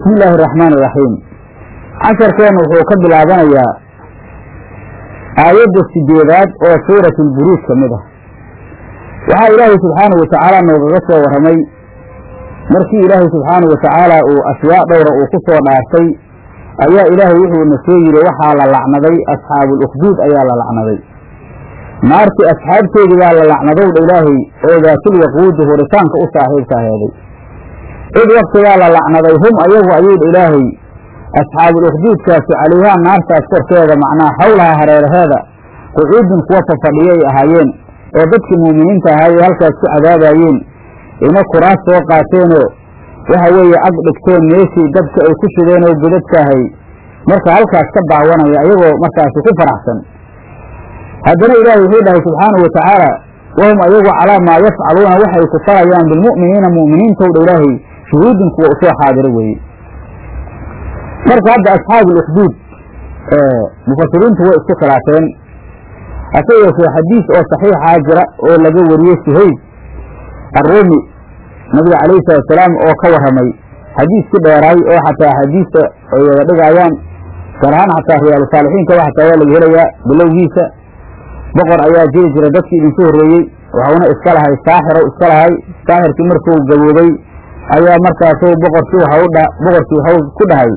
bismi illaahi araxmaan iraxiim casharkeenna wuxuu ka bilaabanayaa aayadda sideedaad oo suurati lburuuj ka mid ah waxaa ilaahay subxaanahu watacaala noogaga soo warramay markii ilaahay subxaanahu watacaala uu ashyaa dhowra uu ku soo dhaartay ayaa ilaahay wuxuuna soo yidhi waxaa la lacnaday asxaabuulukhduud ayaa la lacnaday naartii asxaabteedii baa la lacnadowdha ilaahay oo daatilwaquudi huritaanka u saaxiibka aheeday cid waktigaa la lacnaday hum ayagu ayuudha ilaahay asxaabuulukhduudkaasi calayhaa naartaas korkeeda macnaha hawlaha hareeraheeda qucuudin kuwa fafadhiyo ay ahaayeen oo dadkii muuminiinta ahaay ee halkaas ku cadaabaayeen ina kuraas soo qaateenoo waxa weeye ag dhigteen meeshii dabka ay ku shideen oo godadka ahay marka halkaas ka daawanaya ayagoo markaasi ku faraxsan haddana ilaahay wuxuu dhahay subxaanahu watacaala wahum ayagu calaa maa yafcaluuna waxay ku farayaan bilmu'miniina mu'miniintowdha ilaahay shuhuudin kuwa usoo xaadiro weeye marka hadda asxaabuulukhduud mufasiriintu way isku khilaafeen hase yeeshee xadiis oo saxiixaa jira oo laga wariyey suhayb arruumi nabiga calayhi salatusalaam oo ka warramay xadiiskii dheeraay oo xataa axaadiista ay wada dhigaayaan gaar ahaan xataa riyaalu saalixiinkaba xataa waa laga helayaa bilowgiisa boqor ayaa jiri jira dadkii idinku horreeyey waxuuna iska lahay saaxirow iska lahay saaxirkii markuu gaboobay ayaa markaasu boqorkii waxau dha boqorkii waxau ku dhahay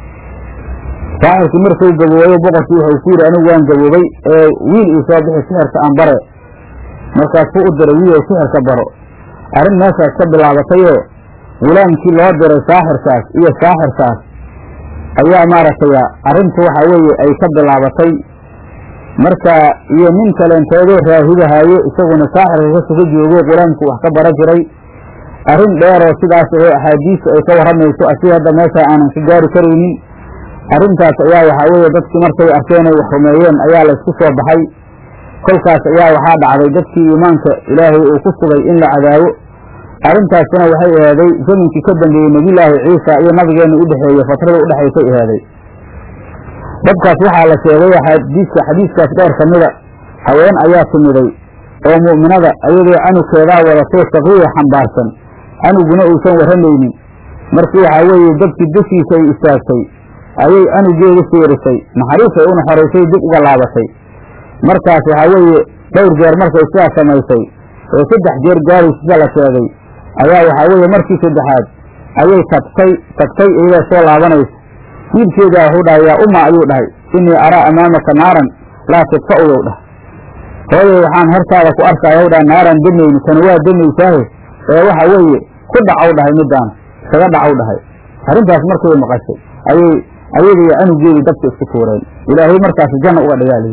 saaxirkii markuu gaboobayo boqorkii waxau ku yidhi anigu waan gaboobay ee wiil ii soo bixi sixirka aan bare markaasuu u diray wiil sixirka baro arrin meeshaas ka bilaabatayoo gulaamkii loo diray saaxirkaas iyo saaxirkaas ayaa maaragtay arrintu waxa weeye ay ka bilaabatay marka iyo nin kaleentoodoo raahibahaayo isaguna saaxirka ka suga joogo qulaamku wax ka bara jiray arrin dheeroo sidaas oo axaadiistu ay ka warramayso asi hadda meesha aanan ka gaari karaynin arrintaas ayaa waxaa weeye dadkii markay arkeen ay wax rumeeyeen ayaa la isku soo baxay kolkaas ayaa waxaa dhacday dadkii iimaanka ilaahay uu ku sugay in la cadaabo arrintaasina waxay ahaaday zaminkii ka dambeeyey nebiyulaahi ciisa iyo nabigeenna u dhexeeye fatrada udhexaysay ahaaday dabkaas waxaa la sheegay xadiiska xadiiskaas dheer ka mida haween ayaa timiday oo mu'minada ayadoo canugkeedaa wadatoo saqiiya xambaarsan canuguna uusan warramaynin markii waxaa weeye dabkii dushiisa ay istaagtay ayay canugeeda fiirisay naxariisay u naxoraysay dib uga laabatay markaas waxaa weeye dhowr jeer markay sidaas samaysay oo saddex jeer gaaraysa sida la sheegay ayaa waxaa weeye markii saddexaad ayay tagtay tagtay iyadoo soo laabanaysa wiilkeedaa wuxuu dhahay yaa umma ayuu dhahay innii araa amaamaka naaran laa tidfa'uyow dhah hooyay waxaan hortaada ku arkaayow dhaha naaran demayni tani waa demaysaahe ee waxa weeye ku dhacow dhahay middaan kaga dhacow dhahay arrintaas markay maqashay ayay ayada iyo canugeedii dabka isku tuureen ilaahay markaasi janna uga dhigaaliyi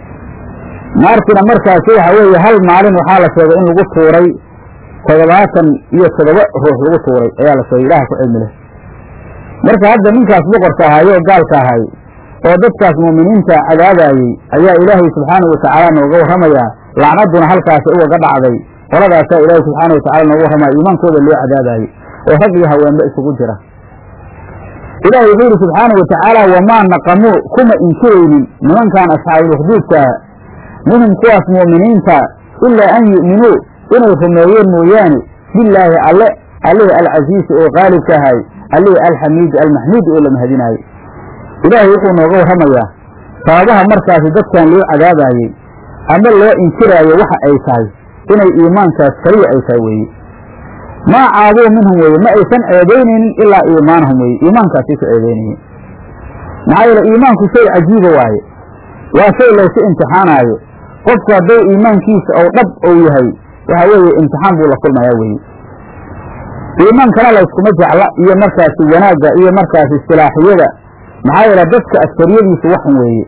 naartina markaasi waxa weeye hal maalin waxaa la sheegay in lagu tuuray toddobaatan iyo toddoba ruux lagu tuuray ayaa la sheegay ilaha ku cilmi leh marka hadda ninkaas boqorka ahaaye oo gaalka ahay oo dadkaas mu'miniinta cadaabaayey ayaa ilaahay subxaanahu watacaala nooga warramayaa lacnadduna halkaasi ugaga dhacday qoladaasaa ilaahay subxaana watacala nooga warramaya iimaankooda loo cadaabaayey oo rag iyo haweenba isugu jira ilaahay wuxuu yidhi subxaana wa tacaala wamaa naqamuu kuma inkiraynin nimankan asxaabuulukduudkaa minhum kuwaas mu'miniinta ilaa an yu'minuu inay rumeeyeen mooyaane billaahi alle allihii alcasiisi oo qaalibka ahay allihii alxamiidi almaxmuudi oo la mahadinaayo ilaahay wuxuu nooga warramayaa sababaha markaasi dadkan loo cadaabaayey ama loo inkiraayo waxa ay tahay inay iimaankaas kaliya ay tahay weeye maa caaduu minhum weeye ma aysan ceebaynaynin ilaa iimaanahum weeye iimaankaasay ku ceebaynayeen maxaa yeele iimaanku shay cajiiba waaye waa shay laysu imtixaanaayo qofku hadduu iimaankiisa ou dhab ou yahay waxa weeye imtixaan buu la kulmayaa weeye iimaankana layskuma jecla iyo markaasi wanaagga iyo markaasi istilaaxiyada maxaa yeele dadka askariyadiisu waxun weeye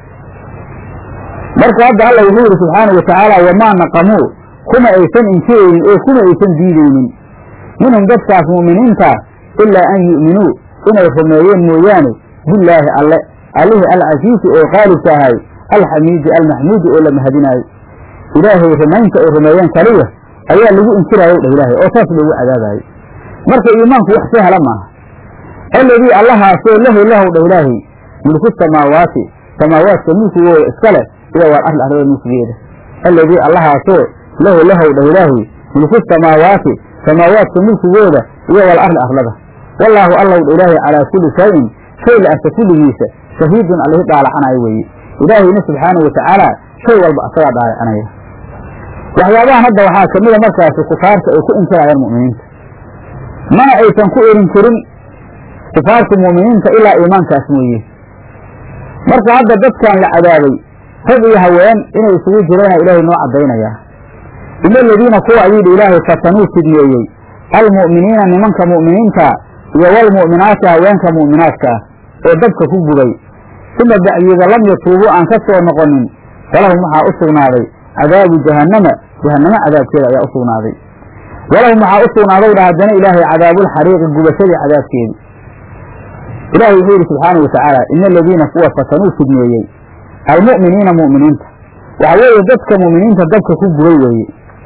marka hadda alla wuxuu yidhi subxaanau watacaala wamaa naqamuu kuma aysan inkiraynin oo kuma aysan diidaynin minhum dadkaas mu'miniinta ilaa an yu'minuu inay rumeeyeen mooyaane billaahi alle allihii alcasiisi oo qaalibka ahay alxamiidi almaxmuudi oo la mahadinaayo ilaahay rumaynta ay rumeeyeen kaliya ayaa lagu inkiraayow dhah ilaahay oo saas loogu cadaabaayey marka iimaanku wax sahla maaha alladii allahaasoo lahu lahow dhah ilaahay mulku samaawaati samaawaadka mulkigooda iska leh iyo wal arli arlada mulkigeeda alladii allahaasoo lahu lahow dhah ilaahay mulku samaawaati samaawaadka mulkigooda iyo wal arli arlada wallaahu allowdha ilaahay calaa kulli shayin shay la arka kulligiisa shahiidun allihi dhaalacanayo weeye ilaahayna subxaanahu watacaala shay walba asagaa dhaalacanaya waxyaabahan hadda waxaa ka mida markaasi kufaarta ay ku inkirayaan mu'miniinta mana aysan ku erin karin kufaarta mu'miniinta ilaa iimaankaas mooye marka hadda dadkan la cadaabay rag iyo haween inay isugu jirana ilaahay noo caddaynayaa ila aladiina kuwa ayuu dhi ilaahay fatanuu fidneeyey almu'miniina nimanka mu'miniinta iyo walmu'minaati haweenka mu'minaadka ah oo dabka ku gubay uma bacdiida lam yatuubuu aan ka soo noqonin falahum waxaa u sugnaaday cadaabu jahannama jahannamo cadaabkeeda ayaa u sugnaaday walahum waxaa u sugnaadow dha haddana ilaahay cadaabulxariiqi gubashadii cadaabkeedi ilahay wuxuu yidhi subxaanau watacaala ina aladiina kuwa fatanuu fidneeyey almu'miniina mu'miniinta waxa weeye dadka mu'miniinta dabka ku gubay weeye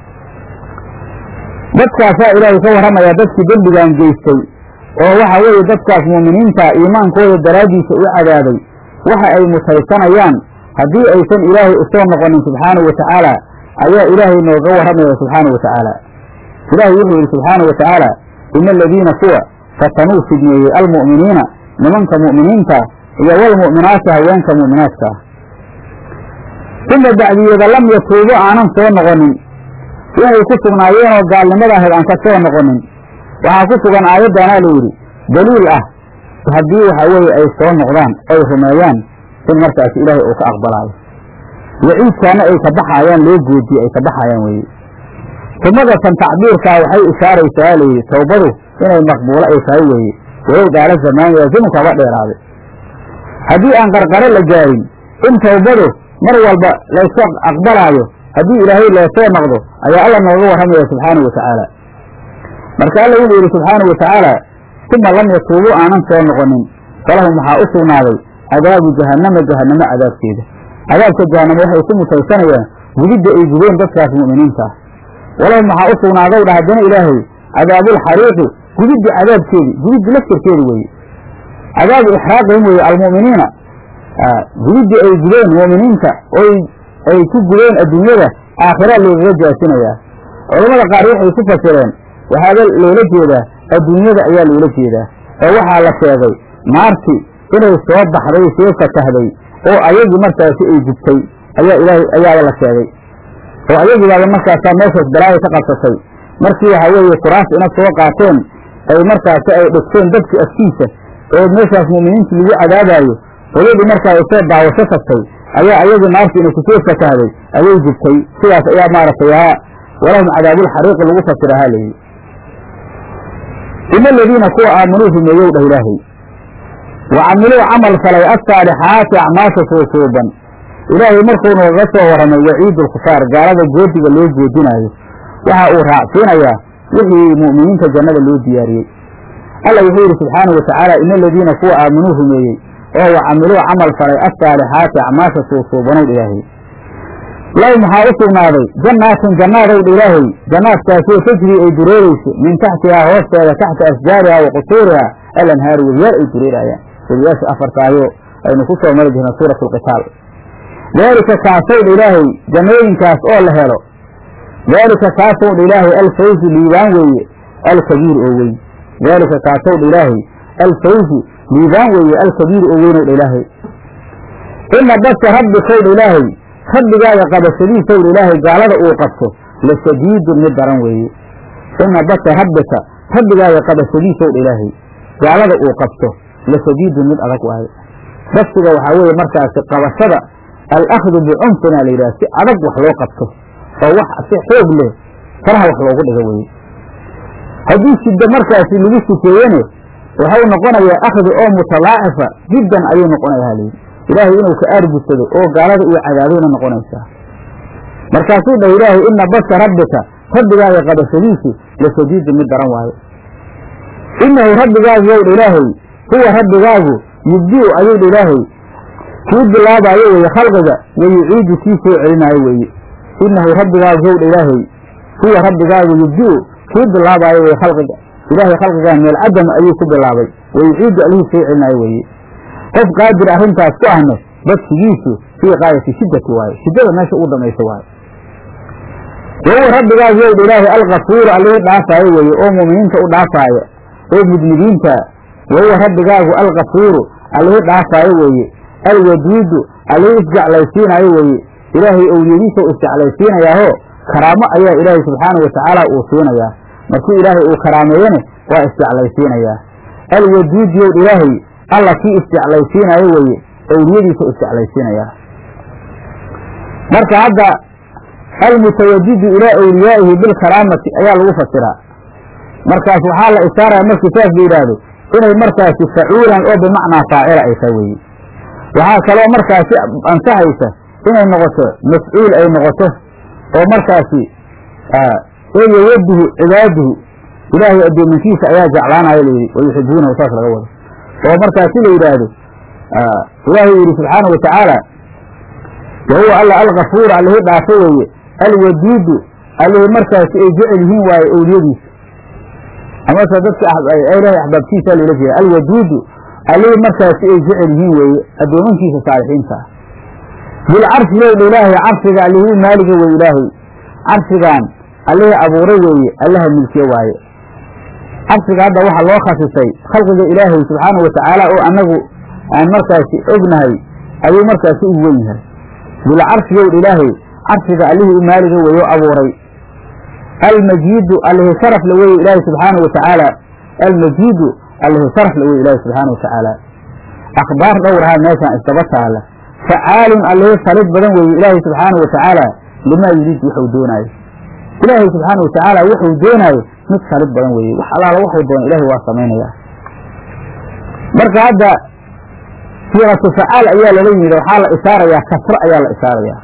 dadkaasaa ilaahay ka warramayaa dadkii dembigan geystay oo waxa weeye dadkaas mu'miniinta iimaankooda daraaddiisa u cadaabay waxa ay mutaysanayaan haddii aysan ilaahay usoo noqonin subxaanahu watacaala ayaa ilaahay nooga warramaya subxaanahu watacaala ilaahay wuxuu yidhi subxaanahu watacaala ina aladiina kuwa fatanuu fidneeyey almu'miniina nimanka mu'miniinta iyo walmu'minaati haweenka mu'minaadka ah uma bacdiyeeda lam yatuubu aanan soo noqonin waxay ku sugnaayeenoo gaalnimada ahayd aan ka soo noqonin waxaa ku sugan aayaddaanaa layidhi daliil ah haddii waxa weeye ay soo noqdaan oy rumeeyaan in markaas ilaahay uu ka aqbalaayo waciidkaana ay ka baxaayaan loo goodiye ay ka baxaayaan weeye sumadatan tacbiirkaa waxay ishaaraysaa layidhi towbadu inay maqbuulo ay tahay weeye walow daala zamaaniya zamankaba dheeraaday haddii aan qarqaro la gaarin in towbadu mar walba layska aqbalaayo haddii ilaahay loosoo noqdo ayaa alla nooga warramaya subxaanahu watacaala marka alla wuxuu yidhi subxaanahu watacaala uma lam yatuubuu aanan soo noqonin falahum waxaa u sugnaaday cadaabu jahannama jahannamo cadaabkeeda cadaabka jahannama waxay ku mutaysanayaan gubidda ay gubeen dadkaas mu'miniinta ah walahum waxaa u sugnaadow dha haddana ilaahay cadaabulxariiqi gubiddi cadaabkeedi gubiddi laftirkeedi weeye cadaabu ixraaqihim weeye almu'miniina gubiddii ay gubeen mu'miniinta oy ay ku gubeen adduunyada aakhira loogaga jaasinayaa culammada qaar waxay ku fasireen waxaaba loola jeedaa adduunyada ayaa loola jeedaa oo waxaa la sheegay naarti inay soo baxday soo fatahday oo ayagii markaasi ay gubtay ayaa ilaahay ayaaba la sheegay oo ayagiibaaba markaasaa meeshaas balaayo ka qabsatay markii waxa weeye kuraas ina soo qaateen ay markaasi ay dhigteen dadkii afkiisa oo meeshaas mu'miniinta lagu cadaabaayo hooyadii markaa ay soo daawasho tagtay ayaa ayagii naartii inay kusoo fatahday ayay gubtay sidaas ayaa maaragtay haa walahum cadaabulxariiqi lagu fasirahaa layidhi ina aladiina kuwa aaminuu rumeeyow dhah ilaahay wa camiluu camal falay assaalixaati acmaasha suusuuban ilaahay markuu nooga soo warramay waciidu lkufaar gaalada goodiga loo goodinaayo waxa uu raacsiinayaa wixii mu'miniinta jannada loo diyaariyey alla wuxuu yidhi subxaanahu watacaala ina aladiina kuwa aaminuu rumeeyey oo wa camiluu camal falay assaalixaati acmaasha suusuubanow ilaahay lahum waxaa u sugnaaday jannaatin jannaadowdha ilaahay jannaadkaasoo tajrii ay dureerayso min taxtihaa hoosteeda taxta asjaariha wa qusuuriha alanhaaru wediyaal ay dureeraayaan wediyaasha afartaayo aynu ku soo mari jirna suurat alqitaal daalika kaasowdha ilaahay jannooyinkaas oo la helo daalika kaasowdha ilaahay alfawzu liibaan weeye alkabiir oo weyn daalika kaasowdha ilaahay alfawzu liibaan weeye alkabiir oo weynowdha ilaahay ina basha rabbikowdha ilaahay rabbigaaga qabashadiisowdha ilaahay gaalada uu qabto la shadiidun mid daran weeye ina basha rabbika rabbigaaga qabashadiisowdha ilaahay gaalada uu qabto la shadiidun mid adag waaye basiga waxaa weeye markaasi qabashada alakhdu bicunfina la yidhaha si adag wax loo qabto oo wax si xoog leh faraha wax loogu dhigo weye haddii shiddo markaasi lagu sifeeyene waxau noqonayaa akhdi oo mutalaacifa jiddan ayuu noqonayaa halayidhi ilaahay inuu ka aargudsado oo gaalada iyo cadaabayna noqonaysaa markaasuu dhah ilaahay ina basha rabbika rabbigaaga qabashadiisu la shadiidu mid daran waayo inahu rabbigaagu yowdha ilaahay huwa rabbigaagu yubdi'u ayuu dha ilaahay kii bilaabaayo weeye khalqiga wa yuciidu kii soo celinaayo weeye inahu rabbigaagu yowdha ilaahay huwa rabbigaagu yubdi'u kii bilaabaayo weye khalqiga ilaahay khalqigaan meel cadam ayuu ku bilaabay wa yuciidu allihii soo celinaayo weeye qof qaadir arrintaas ku ahne badsigiisu fii qaayati shiddati waaye shiddada meesha ugu dhamaysa waaye wahuwa rabbigaagu yowdha ilaahay alkafuuru allihii dhaafaayo weeye oo mu'miniinta u dhaafaayo oo mudnibiinta wa huwa rabbigaagu alkafuuru allihii dhaafaayo weeye alwaduudu allihii isjeclaysiinaayo weeye ilaahay owliyadiisa u isjeclaysiinayaaho karaamo ayaa ilaahay subxaana wa tacaala uu siinayaa markii ilaahay uu karaameeyene waa isjeclaysiinayaa alwaduud yow ilaahay alla kii isjeclaysiinaayo weeye owliyadiisa u isjeclaysiinayaa marka hadda almutawadidu ilaa awliyaa'ihi bilkaraamati ayaa lagu fasiraa markaas waxaa la ishaaraya markii saas la yidhaahdo inay markaasi facuulan oo bimacnaa faacila ay tahay weeye waxaa kaloo markaasi ansaxaysa inay noqoto mafcuul ay noqoto oo markaasi eeyawaduhu cibaaduhu ilaahay addoominkiisa ayaa jeclaanaya layidhi wayuxibuunahu saas laga wado oo markaasi la yidhaahdo ilaahay yidhi subxaana wa tacaala wa huwa alla alkafuur allihii dhaafo weeye alwaduudu allihii markaasi ay jecel yihiin waaye owliyadiisa amase dadka ilahay axbaabtiisa loola jeeda alwaduudu allihii markaasi ay jecel yihiin weeye addoomankiisa saalixiinta ah bilcarshi lowdha ilaahay carshiga allihii maaliga weye ilaahay carshigaan allihii abuuray weeye allaha milkiye waaye carshiga hadda waxaa loo khasisay khalqiga ilaahay subxaana wa tacaala oo annagu aan markaasi ognahay ayuu markaasi u wen yahay bilcarshi yowdha ilaahay carshiga allihii maaliga weeye oo abuuray almajiidu allihi sharaf la weye ilaahay subxaana wa tacaala almajiidu allihi sharaf la weye ilaahay subxaana wa tacaala akhbaar dhowrahaa meeshaan isdaba taala facaalun allihii salid badan weeye ilaahay subxaana wa tacaala limaa yuriid wuxuu doonaayo ilaahay subxaana wa tacaala wuxuu doonaayo mid salid badan weeye wax allaala waxuu doono ilahay waa samaynayaa marka hadda siiratu facaal ayaa lala yimid waxaa la isaarayaa kasro ayaa la isaarayaa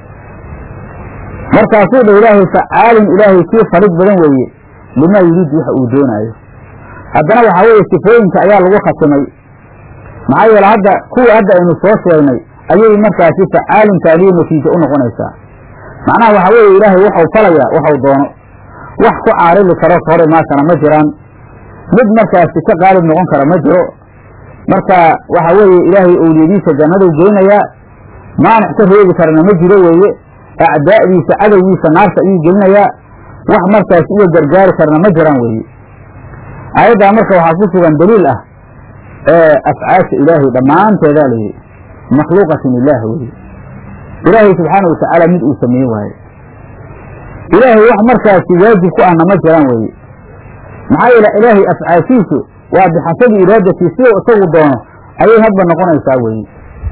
markaasuu dha ilaahay facaalun ilaahay kii salid badan weeye limaa yuriid waxa uu doonaayo haddana waxaa weeye sifooyinka ayaa lagu khatimay maxaa yeele hadda kuwa hadda aynu soo sheegnay ayay markaasi facaaluntaaliyo natiijo u noqonaysaa macnaha waxaa weeye ilaahay waxau falayaa waxau doono wax ku caarili karo ka hor imaasana ma jiraan mid markaasi ka qaalib noqon kara ma jiro marka waxa weeye ilaahay owliyadiisa jannaduu geynayaa maanic ka reebi karana ma jiro weeye acdaa'diisa cadowgiisa naarta ayuu gelinayaa wax markaasi uga gargaari karna ma jiraan weeye aayaddaa marka waxaa ku sugan daliil ah ee afcaasha ilaahay dhammaanteedaa layidhi makhluuqatin ilaah weye ilaahay subxaana wa tacaala mid uu sameeye waaye ilaahay wax markaasi waajib ku ahna ma jiraan weeye maxaa yeele ilaahay afcaashiisu waa bixasabi iraadatii siduu isagu doono ayay hadba noqonaysaa weeye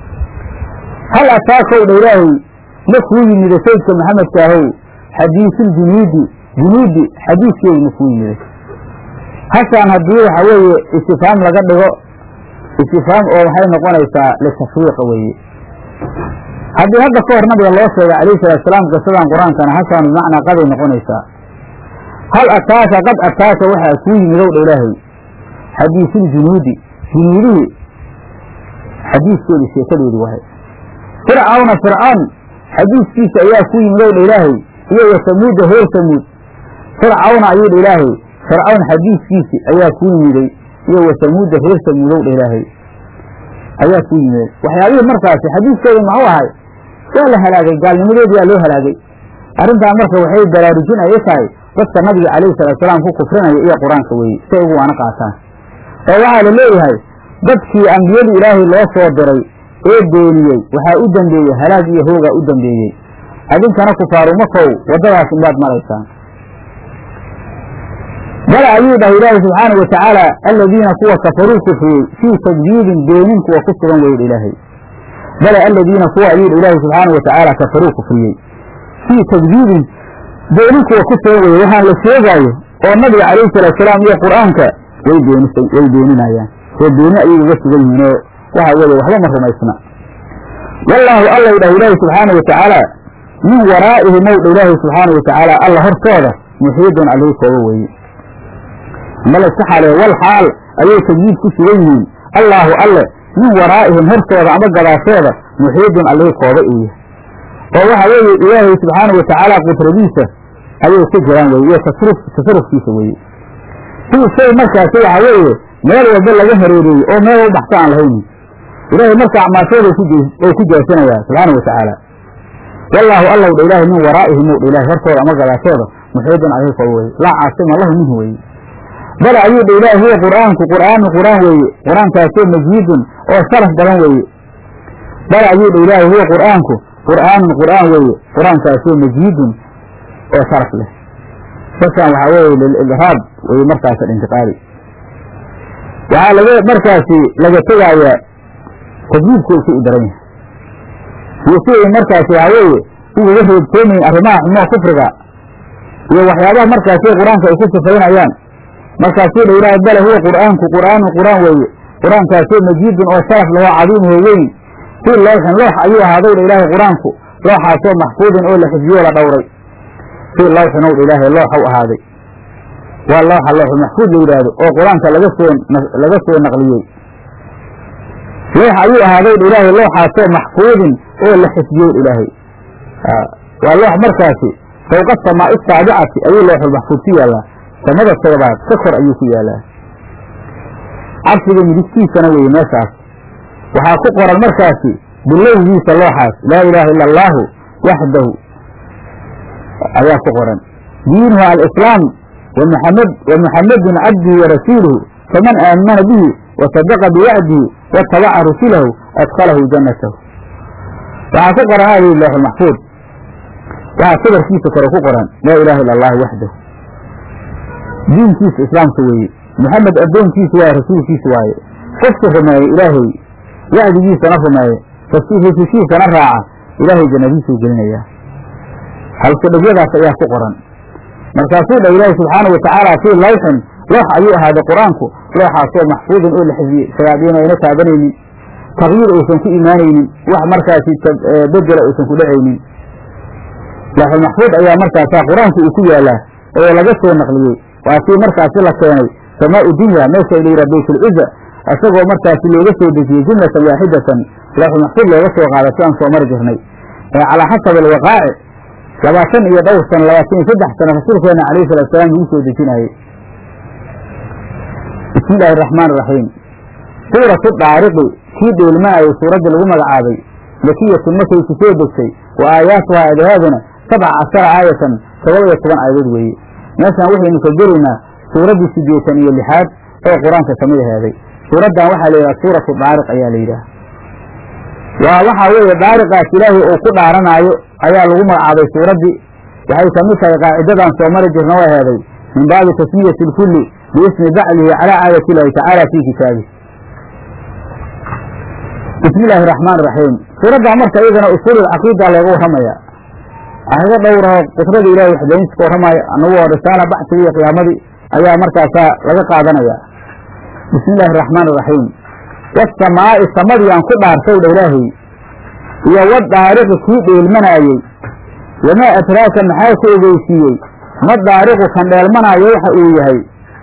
hal ataakow dha ilaahay ma kuu yimida saydka maxamedkaahow xadiisuuljunuudi junuudi xadiiskeedu ma kuu yimiday hashaan haddii waxa weeye istifaam laga dhigo istifaam oo waxay noqonaysaa litashwiiqa weeye haddii hadda ka hor nabiga loo sheegay calayhi salatu salaam qisadan qur-aankana hashaan bimacnaa qaday noqonaysaa hal ataaka qad ataaka waxaa kuu yimidow dha ilaahay xadiisuuljunuudi junuudihii xadiiskeedii sheekadeedii wahay fircawna fircoon xadiiskiisa ayaa ku yimidow dha ilaahay iyo wa samuuda reer samuud fircawna ayuu dha ilaahay fircawn xadiiskiisi ayaa kuu yimiday iyo wa samuuda reer samuudow dha ilaahay ayaa kuu yimiday waxyaabihii markaasi xadiiskooda muxuu ahay waa la halaagay gaalnimadoodii yaa loo halaagay arrintaa marka waxay baraarujin ay tahay dadka nabiga calayhi salaatusalaam ku kufrinaya iyo qur-aanka weeye si ay ugu waana qaataan oo waxaa la leeyahay dadkii ambiyadii ilaahay loo soo diray ee beeniyey waxaa u dambeeyey halaag iyo hoogaa u dambeeyey adinkana kufaarumakow waddadaas inbaad maraysaan bala ayuu dhahay ilaahay subxaana wa tacaala aladiina kuwa kafaruu kufriyey fii takdiibin beenin kuwa ku sugan weyh ilaahay bala aladiina kuwa ayuu dha ilaahay subxaana wa tacaala kafaruu kufriyey fii takdiibin beenin kuwa ku sugan weye waxaan la sheegaayo oo nabiga calayhi salaatusalaam iyo qur-aanka way beenis way beeninayaan oo beeni ayay uga sugan yihiin oo waxa weeye waxba ma rumaysna wallaahu alla dhah ilaahi subxaana wa tacaala min waraa'ihi mowdha ilaahi subxaana wa tacaala alla hortooda muxiidun alihii kooba weeye mala iska xaaleeya wal xaal ayay tajdiid ku sugan yihiin allaahu alle min waraa'ihim hortooda ama gadaashooda muxiidun allihii kooba uu yahay oo waxa weeye ilaahay subxaana wa tacaala qudradiisa ayay ku jiraan weye iyo tasruf tasarufkiisa weeye sii shay markaasi waxa weeye meel walba laga hareereeyey oo meel u baxsa aan lahaynin ilaahay marka acmaashooda oo ku jaasanayaa subxaana wa tacaala wallaahu allow dha ilaahay min waraa'ihim ow dha ilahay hortooda ama gadaashooda muxiidun caleyhi kooba weye laa caasima lahu minhu weye bal ayuu dha ilaah huwa qur'aanku qur'aanu qur'aan weeye qur-aankaasoo majiidun oo sharaf badan weeye bal ayuu dha ilaahi huwa qur'aanku qur'aanun qur'aan weeye qur-aankaasoo majiidun oo sharaf leh saskan waxaa weeye lilidraab weye markaas intiqaali waxaa laga markaasi laga tegaayaa tajwiidku si u daran yahay iyo si ay markaasi waxaa weeye ugaga reebtoomayin arrimaha xumoo kufriga iyo waxyaabaha markaasi qur-aanka ay ku sifaynayaan markaasuu dha ilaahay bale huwa qur'aanku qur'aanu qur'aan weeye qur-aankaasoo majiidun oo sharaf lahoo cadiimuho weyn fii lawxin loox ayuu ahaaday dha ilaahay qur-aanku looxaasoo maxfuudin oo la xifdiyo la dhowray fii lawxin ow dha ilaahay looxaw ahaaday waa looxa looxu maxfuud la yidhaahdo oo qur-aanka laga soo laga soo naqliyey loox ayuu ahaaday dha ilaahay looxaasoo maxfuudin oo la xifdiyo ilaahay waa loox markaasi fawqa samaa'i saabicati ayuu looxulmaxfuud ku yaallaa samada toobaad ka kor ayuu ku yaalaa cabsiga midigtiisana weeye meeshaas waxaa ku qoran markaasi bilowgiisa looxaas laa ilaaha ila allaahu waxdahu ayaa ku qoran diinuhu alislaam wmuxamed wamuxamedun cabdihi warasuuluhu faman aamana bihi wasadaqa biwacdihi watabaca rusulahu adkalahu jannatahu waxaa ku qoran aayii looxulmaxfuud waxaa sabarkiisa kore ku qoran laa ilaha ila allahu waxdahu diinkiisa islaamka weeye muxamed addoonkiisa waaye rasuulkiisa waaye qofka rumeeye ilaahay wacdigiisana rumeeye rusushiisana raaca ilaahay jannadiisuu gelinayaa halkudhigyadaas ayaa ku qoran markaasuu dha ilaahi subxaana watacaala fii lawxin loox ayuu ahaaday qur-aanku looxaasoo maxfuudin oo la xifdiyey shayaadiin ayna taabanaynin taqyiir uusan ku imaanaynin wax markaasi bedela uusan ku dhacaynin looxulmaxfuud ayaa markaasaa qur-aanku uu ku yaalaa oo laga soo naqliyey waa kii markaasi la keenay samaau dunya meesha la yidhaha baytulciza isagoo markaasi looga soo dejiyey jumlatan waaxidatan looxulmaxfuud looga soo qaada si aan soo mari jirnay ee calaa xasabi alwaqaaci labaatan iyo dhowr sano labaatan iyo saddex sano rasuulkeena alayhi salatu salaam lagu soo dejinayey bismi illaahi araxmaan iraxiim suuratu daariqi kii dheelmanayay suuraddii lagu magacaabay makiyatun markay ku soo degtay wa aayaatuhaa adahaaduna sabca cashara aayatan todoba iyo toban aayadood weeye meeshaan waxaynu ka gelaynaa suuraddii siddeetan iyo lixaad oo qur-aanka kamid aheeday suuraddan waxaa la yidhaha suuratu daariq ayaa la yidhaha waa waxaa weeye daariqaas ilaahay uu ku dhaaranaayo ayaa lagu magacaabay suuraddii waxay kamid tahay qaacidadan soo mari jirna oo aheeday min baabi tasmiyati lkulli biismi baclihi calaa aayati illaahi tacaala fii kitaabi bismi illaahi raxmaan iraxiim suuraddaa marka iyadana usuululcaqiida looga warramaya ayado dhowrao qudrada ilahay waxdayntiska warramaya anagu oo risaala bacsiga iyo qiyaamadii ayaa markaasaa laga qaadanaya bismi illaahi araxmaan iraxiim wasamaa'i samadii aan ku dhaartay dha ilaahay iyo wadaariqi kii dheelmanaayey wamaa adraaka maxaa ku ogeysiiyey ma daariqu kan dheelmanaayo waxa uu yahay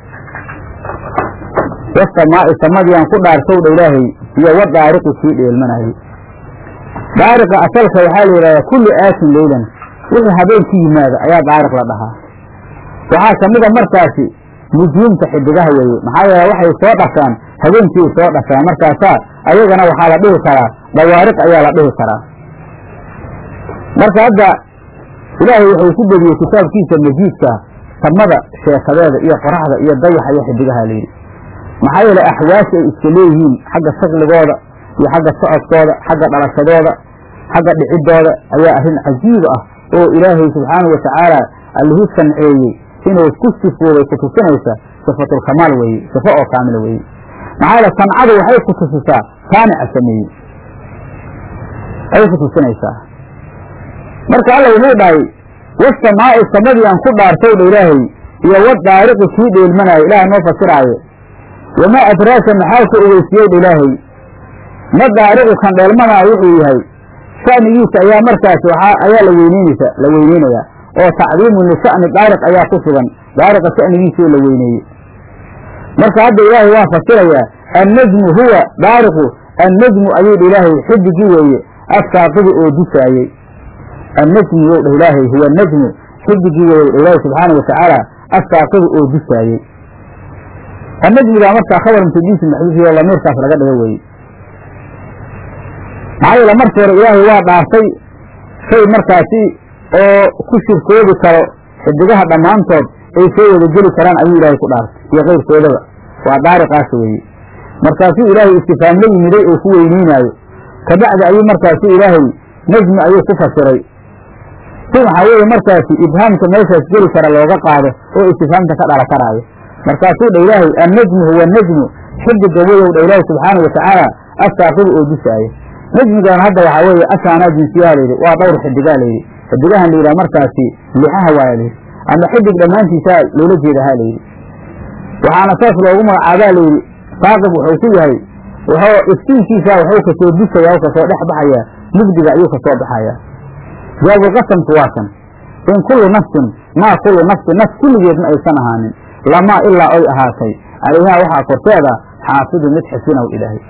wasamaa'i samadii aan ku dhaartay dha ilaahay iyo wadaariqi kii dheelmanaayey daariqa asalka waxaa la yidhahdaa kullu aatin leylan wixii habeenku yimaada ayaa daariq la dhahaa waxaa kamida markaasi nujuumta xidigaha weeye maxaa yeele waxay soo dhashaan habeenkii soo dhashaan markaasaa ayagana waxaa la dhihi karaa dawaariq ayaa la dhihi karaa marka hadda ilaahay wuxuu ku bediyey kitaabkiisa majiidka samada sheekadeeda iyo qoraxda iyo dayaxa iyo xidigaha layidhi maxaa yeele axwaasi ay iska leeyihiin xagga shaqligooda iyo xagga socodkooda xagga dhalashadooda xagga dhicidooda ayaa arrin cajiib ah oo ilaahay subxaanau watacaala allihii sanceeyey inuu ku sifoobay ku tusinaysa sifatulkamaal weeye sifo oo kaamila weeye maxaa yeele sancadu waxay ku tusisaa saanica sameeyey ayay ku tusinaysaa marka alla wuxuu dhahay wasamaa'i samadii aan ku dhaartay dha ilaahay iyo wadaariqi kii dheelmanaayo ilaah noo fasiraayo wamaa adraaka maxaa ku ogeysiyey dha ilaahay ma daariqu kan dheelmanaayo wuxuu yahay sha'nigiisa ayaa markaas waxaa ayaa la weyneynaysa la weyneynayaa oo tacdiimun lisha'ni daariq ayaa ku sugan daariqa sha'nigiisa oo la weyneeyey marka hadda ilaahay waa fasirayaa annajmu huwa daariqu annajmu ayuu dha ilaahay xidigii weeye assaaqidi oo dusaayey annajmu yow dhah ilaahay huwa najmu xidigii weeye dha ilaahay subxaana watacaala assaaqidi oo dusaayey annajmigaa markaa khabar mutadiisi maxduufiyo lamiirkaas laga dhigo weeye maxaa yeele marka hore ilaahay waa dhaartay shay markaasi oo ku shirkoobi karo xidigaha dhammaantood ay soo wada geli karaan ayuu ilaahay ku dhaartay iyo keyrkoodaba waa daariqaas weeye markaasuu ilaahay istifaam la yimiday oo ku weyneynaayo kabacdi ayuu markaasu ilaahay najmi ayuu ku fasiray si waxaa weeye markaasi ibhaamka meeshaas geli kara looga qaado oo istifaamta ka dhala karaayo markaasuu dha ilaahay annajmu huwa najmu xidiga weyow dha ilaahay subxaana watacaala asaaqibu oo dusaaya najmigan hadda waxaa weeye ashaanaa jinsiyaha layidhi waa dhowr xidigaa layidhi xidigahan layidhaha markaasi lixaha waaya layidhi ama xidig dhammaantiisaa loola jeedaha layidhi waxaana saas loogu magacaabaa layidhi saaqib wuxuu ku yahay wuxuu iftiinkiisa wuxuu kasoo dusaya o kasoo dhex baxayaa mugdiga ayuu kasoo baxayaa jawaabulqasamku waa kan in kullu nafsin maa kullu nafsin naf kulligeedna aysan ahaanin lamaa ilaa oy ahaatay calayhaa waxaa korteeda xaafidu mid xisinow ilaahay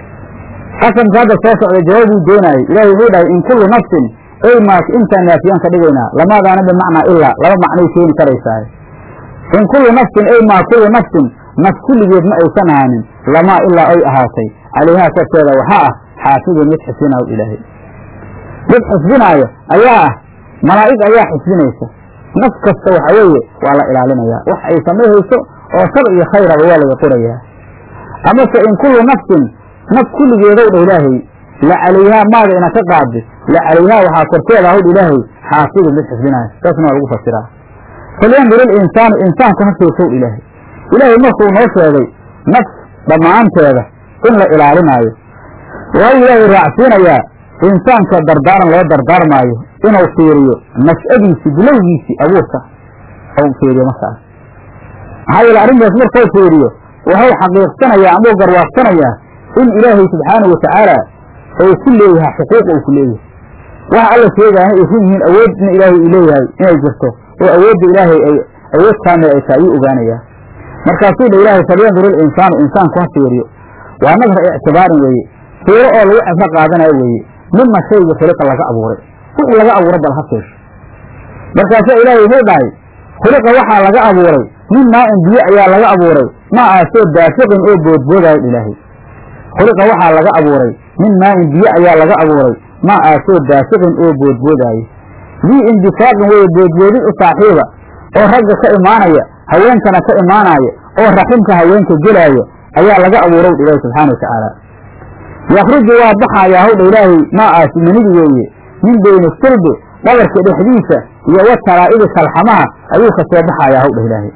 qasamka hadda soo socda jawaabuu doonaayey ilahay wuxuu dhahay in kullu nafsin ey maas intaan naafiyaan ka dhigaynaa lamaadaana bimacnaa ilaa laba macnay keeni karaysaa in kullu nafsin ey maa kullu nafsin naf kulligeed ma aysan ahaanin lamaa ilaa oy ahaatay calayhaa korteeda waxaa ah xaafidun mid xisinaw ilaahay mid xisbinaayo ayaa ah malaa'ig ayaa xisbinaysa naf kasta waxa weeye waa la ilaalinayaa wax ay samayhayso oo shar iyo khayraba waa laga qorayaa amase in kullu nafsin naf kulligeedow dha ilaahay la calayhaa maada ina ka qaadi la calayhaa waxaa korteeda hawdh ilaahay xaafidun mid xisbinaayo saasna waa lagu fasiraa falyandur ilinsaanu insaanku ha fiirsow ilaahay ilaahay markuu noo sheegay nafs dhammaanteeda in la ilaalinaayo waayu ilaahay raacsiinayaa insaanka dardaaran loo dardaarmaayo inuu fiiriyo nash'adiisii bilowgiisii abuurka u fiiriyo markaas maxaa yeele arrintaas markuu fiiriyo wuxuu xaqiiqsanayaa amau garwaaqsanayaa in ilaahay subxaanahu watacaala uu ku leeyahay xuquuq uu ku leeyahay waxa alla sheegaana ay run yihiin awoodna ilaahay uu leeyahay inay jirto oo awoodda ilaahay ay awood kaamil ay tahay ayuu ogaanayaa markaasuu dha ilaahay falyandur ilinsaanu insaanku ha fiiriyo waa nadra ictibaarin weeye fiiro oo lagu cibro qaadanayo weeye mima shayga khuliqa laga abuuray wixii laga abuuray bal ha fiirsho markaasaa ilaahay wuxuu dhahay khuliqa waxaa laga abuuray min maa-in biyo ayaa laga abuuray ma aasoo daafiqin oo boodboodaayo ilaahay khuliqa waxaa laga abuuray min maa-in biyo ayaa laga abuuray ma aasoo daafiqin oo boodboodaayo dii indifaaqin weye boodboodid u saaxiiba oo ragga ka imaanaya haweenkana ka imaanaya oo raximka haweenka gelaayo ayaa laga abuurow dha ilaahi subxaana watacaala yakruju waa baxayaa howdha ilaahay maa aasi manidi weeye min beyni sulbi dhabarka dhexdiisa iyo wa taraa'idi kalxamaha ayuu ka soo baxayaa howdha ilaahay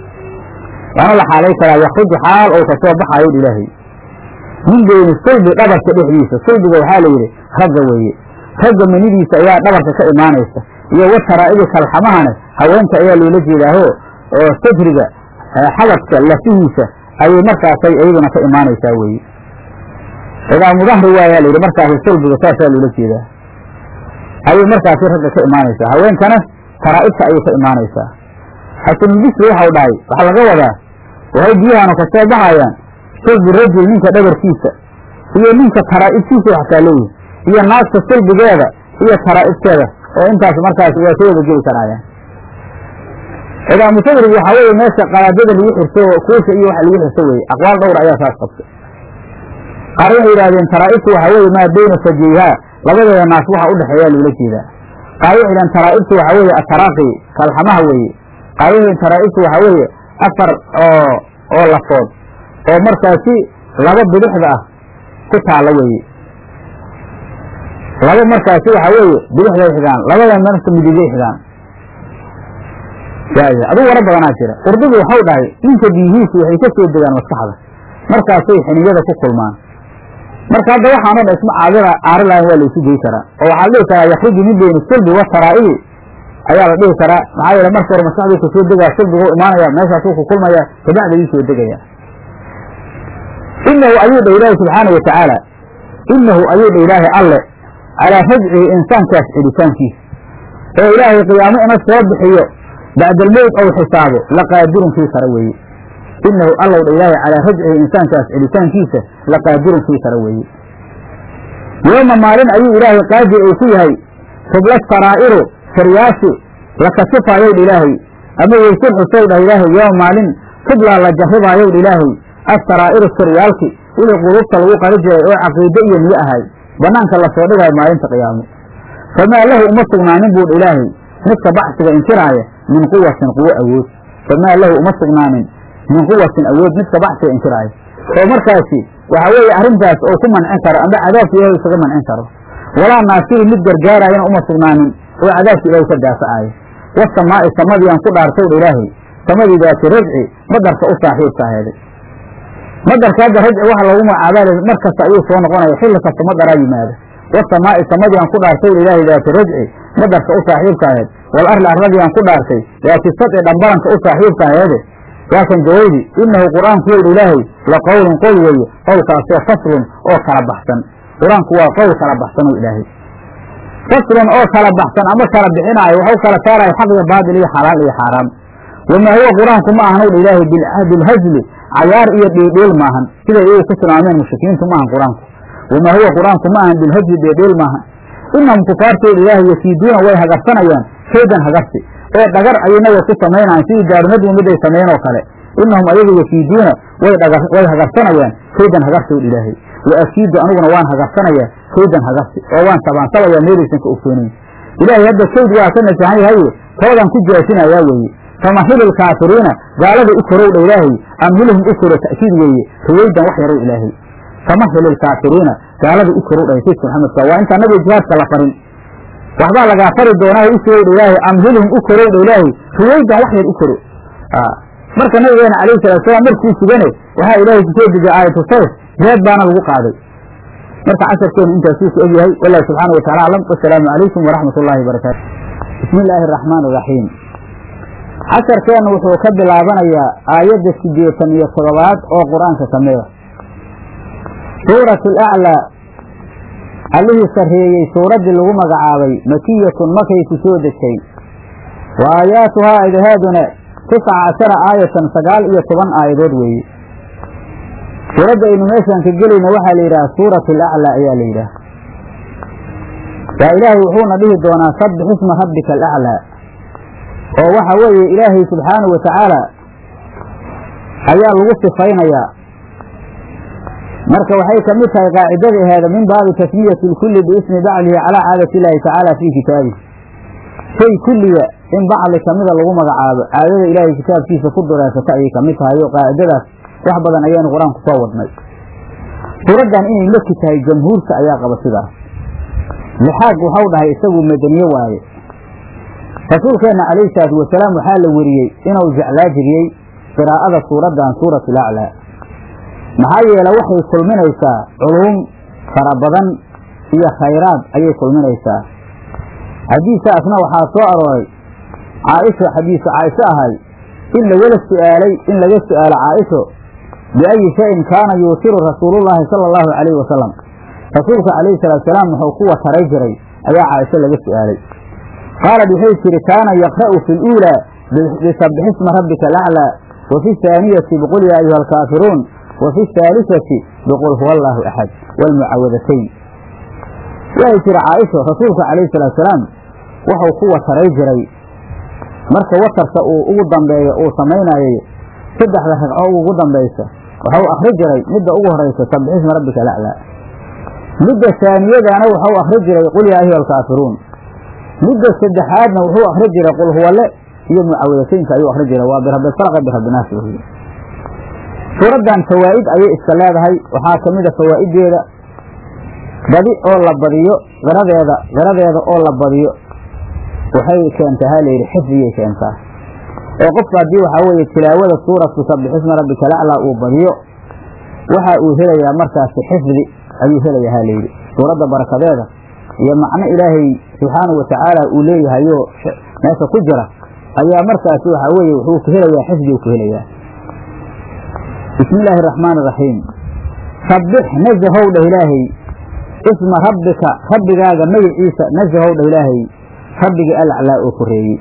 waana la xaalay karaa yakruju xaal ou kasoo baxayo dha ilaahay min beyni sulbi dhabarka dhexdiisa sulbiga waxaa la yidhi ragga weeye ragga manidiisa ayaa dhabarka ka imaanaysa iyo wa taraa'idi kalxamahana haweenta ayaa loola jeedaaho oo sajriga xabadka lafihiisa ayay markaasay iyaduna ka imaanaysaa weeye idaa mudahri waayaa la yidhi markaasi sulbiga saasaa loola jeedaa ayay markaasi ragga ka imaanaysaa haweenkana taraa'ibta ayay ka imaanaysaa xasanulbisri waxau dhahay waxaa laga wadaa waxay biyahanu ka soo baxayaan sulbi rajul ninka dhabarkiisa iyo ninka taraa'ibtiisa waxkaa leeyihi iyo naagta sulbigeeda iyo taraa'ibteeda oo intaas markaas waa soo wada geli karaayaan idaa mutadrig waxaa weeye meesha qalaadada lagu xirto kuusha iyo waxa lagu xirto weye aqwaal dhowr ayaa saas qabtay qaar waxay yidhahdeen taraa'ibtu waxaa weeye maa beyna sajayhaa labadeeda naas waxa udhexeeyaa loola jeedaa qaar waxay yidhahdeen taraa'ibtu waxaa weeye ataraaqi kalxamaha weeye qaar waxay yidhahdeen taraa'ibtu waxaa weeye afar oo oo lafood oo markaasi laba bidixda ah ku taalla weeye laba markaasi waxaa weeye bidixday xigaan labada marka midigay xigaan waaya aduu wara badanaa jira urdugu waxau dhahay ninka biyihiisu waxay ka soo degaan maskaxda markaasay xiniyada ku kulmaan marka hadda waxaano dhan isma caadira caari lahayn waa laysu gey karaa oo waxaa la dhihi karaa yakruju min beyni sulbi wa taraa'ibi ayaa la dhihi karaa maxaa yeele marka hore maskaxduu kasoo degaa sulbigu imaanaya meeshaasuu ku kulmaya kabacda ii soo degaya inahu ayuu dha ilaahi subxaana wa tacaala inahu ayuu dha ilaahi alle calaa rajcihi insaankaas celitaankiisa oo ilaahay qiyaamo ina soo bixiyo bacdalmowt ou xisaabo laqaadirun kii kara weeye inahu allow dha ilaahay calaa rajcihi insaankaas celitaankiisa laqaadirun kii kara weeye yooma maalin ayuu ilaahay qaadir uu ku yahay tubla saraa'iru saryaasi la kasifaayow dha ilaahay ama weysul xusow dhah ilaahay yooma maalin tublaa la jarribaayow dha ilaahay asaraa'iru saryaalki wixii qulubta lagu qari jiray oo caqiide iyo niyo ahay banaanka lasoo dhigaayo maalinta qiyaamo famaa lahu uma sugnaanin buu dha ilaahay midka baxsiga inkiraaya min quwatin quwo awood famaa lahu uma sugnaanin min quwatin awood midka baxsiga inkiraayo oo markaasi waxa weeye arrintaas oo ku mancin karo amba cadaabka ilahay isaga mancin karo walaa naasiri mid gargaarayana uma sugnaanin oo cadaabka ilaahay ka daafacaayo wasamaa'i samadiiaan ku dhaartowdha ilaahay samadii daati rajci madarka u saaxiibka aheeday madarka hadda rajci waxa loogu magacaabaa mar kasta ayuu soo noqonaya xilli kasta madaraa yimaada wasamaa'i samadii aan ku dhaartowdha ilaahay daati rajci madarka u saaxiibka aheed wal arli arladii aan ku dhaartay daati sadci dhambaranka u saaxiibka aheede waakan jawaydi inahu qur-aanku wowdha ilaahay la qowlun qowl weeye qowlkaasoo faslun oo kala baxsan qur-aanku waa qowl kala baxsan oo ilaahay faslun oo kala baxsan ama kala bixinaayo waxu kala saarayo xaq iyo baatil iyo xalaal iyo xaaraam wamaa huwa qur-aanku ma ahan owdha ilaahay bilhazli cayaar iyo dhiidhiil maahan siday iyagu ku tilmaameen mushrikiintu maahan qur-aanku wamaa huwa qur-aanku ma ahan bilhazli dhiidhiil maahan inahum kufaartooda ilaahay yakiiduuna way hagarsanayaan kaydan hagarsi oo dhagar ayay nabiga ku samaynayan sidii daarunadii mid ay sameeyeen oo kale inahum ayagu yakiiduuna way hagarsanayaan kaydan hagarsi owdha ilaahay wa akiidu aniguna waan hagarsanayaa kaydan hagarsi oo waan sabaansabaya meelaysan ka ogtoonayn ilaahay hadda kayd waa ka nasahan yahaye toodan ku jaasinayaa weeye famahil ilkaafiriina gaalada u korowdha ilaahay amhilhum u koro ta'kiid weeye ruwaydan wax yarow ilaahay famahil ilkaafiriina gaalada u korowdha sayidka maxamedka waa intaan nabiga jihaadka la farin waxbaa lagaa fari doonaa u sugowdha ilaahay amhilhum u korowdha ilaahay ruwaydan wax yar u koro marka nabigeena calayhi salatu salaam markuu sugane waxaa ilaahay kusoo dejiyay aayatu sayf jihaad baana lagu qaaday marka casharkeenu intaasuu ku egyahay wallahu subxaana wa tacala aclam wasalaamu calaykum waraxmat ullahi wabarakaatu bismi illaahi araxmaan iraxiim casharkeennu wuxuu ka bilaabanayaa aayadda siddeetan iyo toddobaad oo qur-aanka ka mida suuratu alaclaa allihii sarreeyey suuraddii lagu magacaabay makiyatun makay ku soo degtay wa aayaatuhaa aydahaaduna tisca cashara aayatan sagaal iyo toban aayadood weeye suuradda aynu meeshaan ka gelayna waxaa la yidhaha suuratu alaclaa ayaa la yidhaha waa ilaahay wuxuuna dhihi doonaa sabbix isma rabbika alaclaa oo waxa weeye ilaahay subxaanahu wa tacaala ayaa lagu sifaynayaa marka waxay ka mid tahay qaacidada aheeda min baabi tasmiyati lkulli biismi baclihi calaa caadati illaahi tacaala fii kitaabihi shay kulliga in bacli kamida lagu magacaabo caadada ilaahay kitaabkiisa ku dureesata ayay ka mid tahay oo qaacidadaas wax badan ayaynu qur-aanku soo wadnay suuraddan inay maki tahay jamhuurta ayaa qaba sidaas lixaaq waxau dhahay isagu madaniye waaye rasuulkeenna calayhi salaatu wasalaam waxaa la weriyey inuu jeclaa jiriyey qiraa'ada suuraddan suuratu alaclaa maxaa yeele waxay kulminaysaa culuum fara badan iyo khayraad ayay kulminaysaa xadiisaasna waxaa soo arooray caaisha xadiisu caaisho ahay in lagala su'aalay in laga su'aalo caaisho biayi shayin kaana yuutiru rasuulullaahi sala allahu calayhi wasalam rasuulka calayhi salaatu salaam wuxuu ku wataray jiray ayaa caaisho laga su'aalay qaalad waxay tihi kaana yaqra'u fi luulaa bisabbixisma rabbika alaclaa wa fi haaniyati biqul yaa ayuha alkaafiruun wa fi haalisati biqul huwa allaahu axad waalmucaawadatayn waxay tihi caaisho rasuulka calayhi salaatu salaam wuxuu ku wataray jiray marka watarka uu ugu dambeeyo uu samaynayay saddexda ragco ugu dambaysa waxau akri jiray midda ugu horaysa sabbixisma rabbika alaclaa midda saaniyadana waxau akri jiray qul yaa ayuha alkaafiruun midda saddexaadna wuxuu akri jiray qul huwale iyo mucaawadataynka ayuu akri jiray waa birabbilfalqa birabbinaas wey suuraddan fawaa'id ayay iska leedahay waxaa ka mid a fawaa'ideeda badi oo la badiyo qiradeeda qiradeeda oo la badiyo waxay keentaa ha layidhi xifdigay keentaa oo qofka haddii waxaa weeye tilaawada suuratu sabbixisma rabbika alaclaa uu badiyo waxa uu helayaa markaasi xifdi ayuu helayaa ha layidhi suuradda barakadeeda iyo macno ilaahay subxaanahu watacaala uu leeyahayoo meesha ku jira ayaa markaasi waxaa weeye wuxuu ku helayaa xifdiguu ku helayaa bismi illaahi araxmaan iraxiim sabbix nasahow dheh ilaahay isma rabbika rabbigaaga magaciisa nasahow dheh ilaahay rabbigii alaclaa oo koreeyey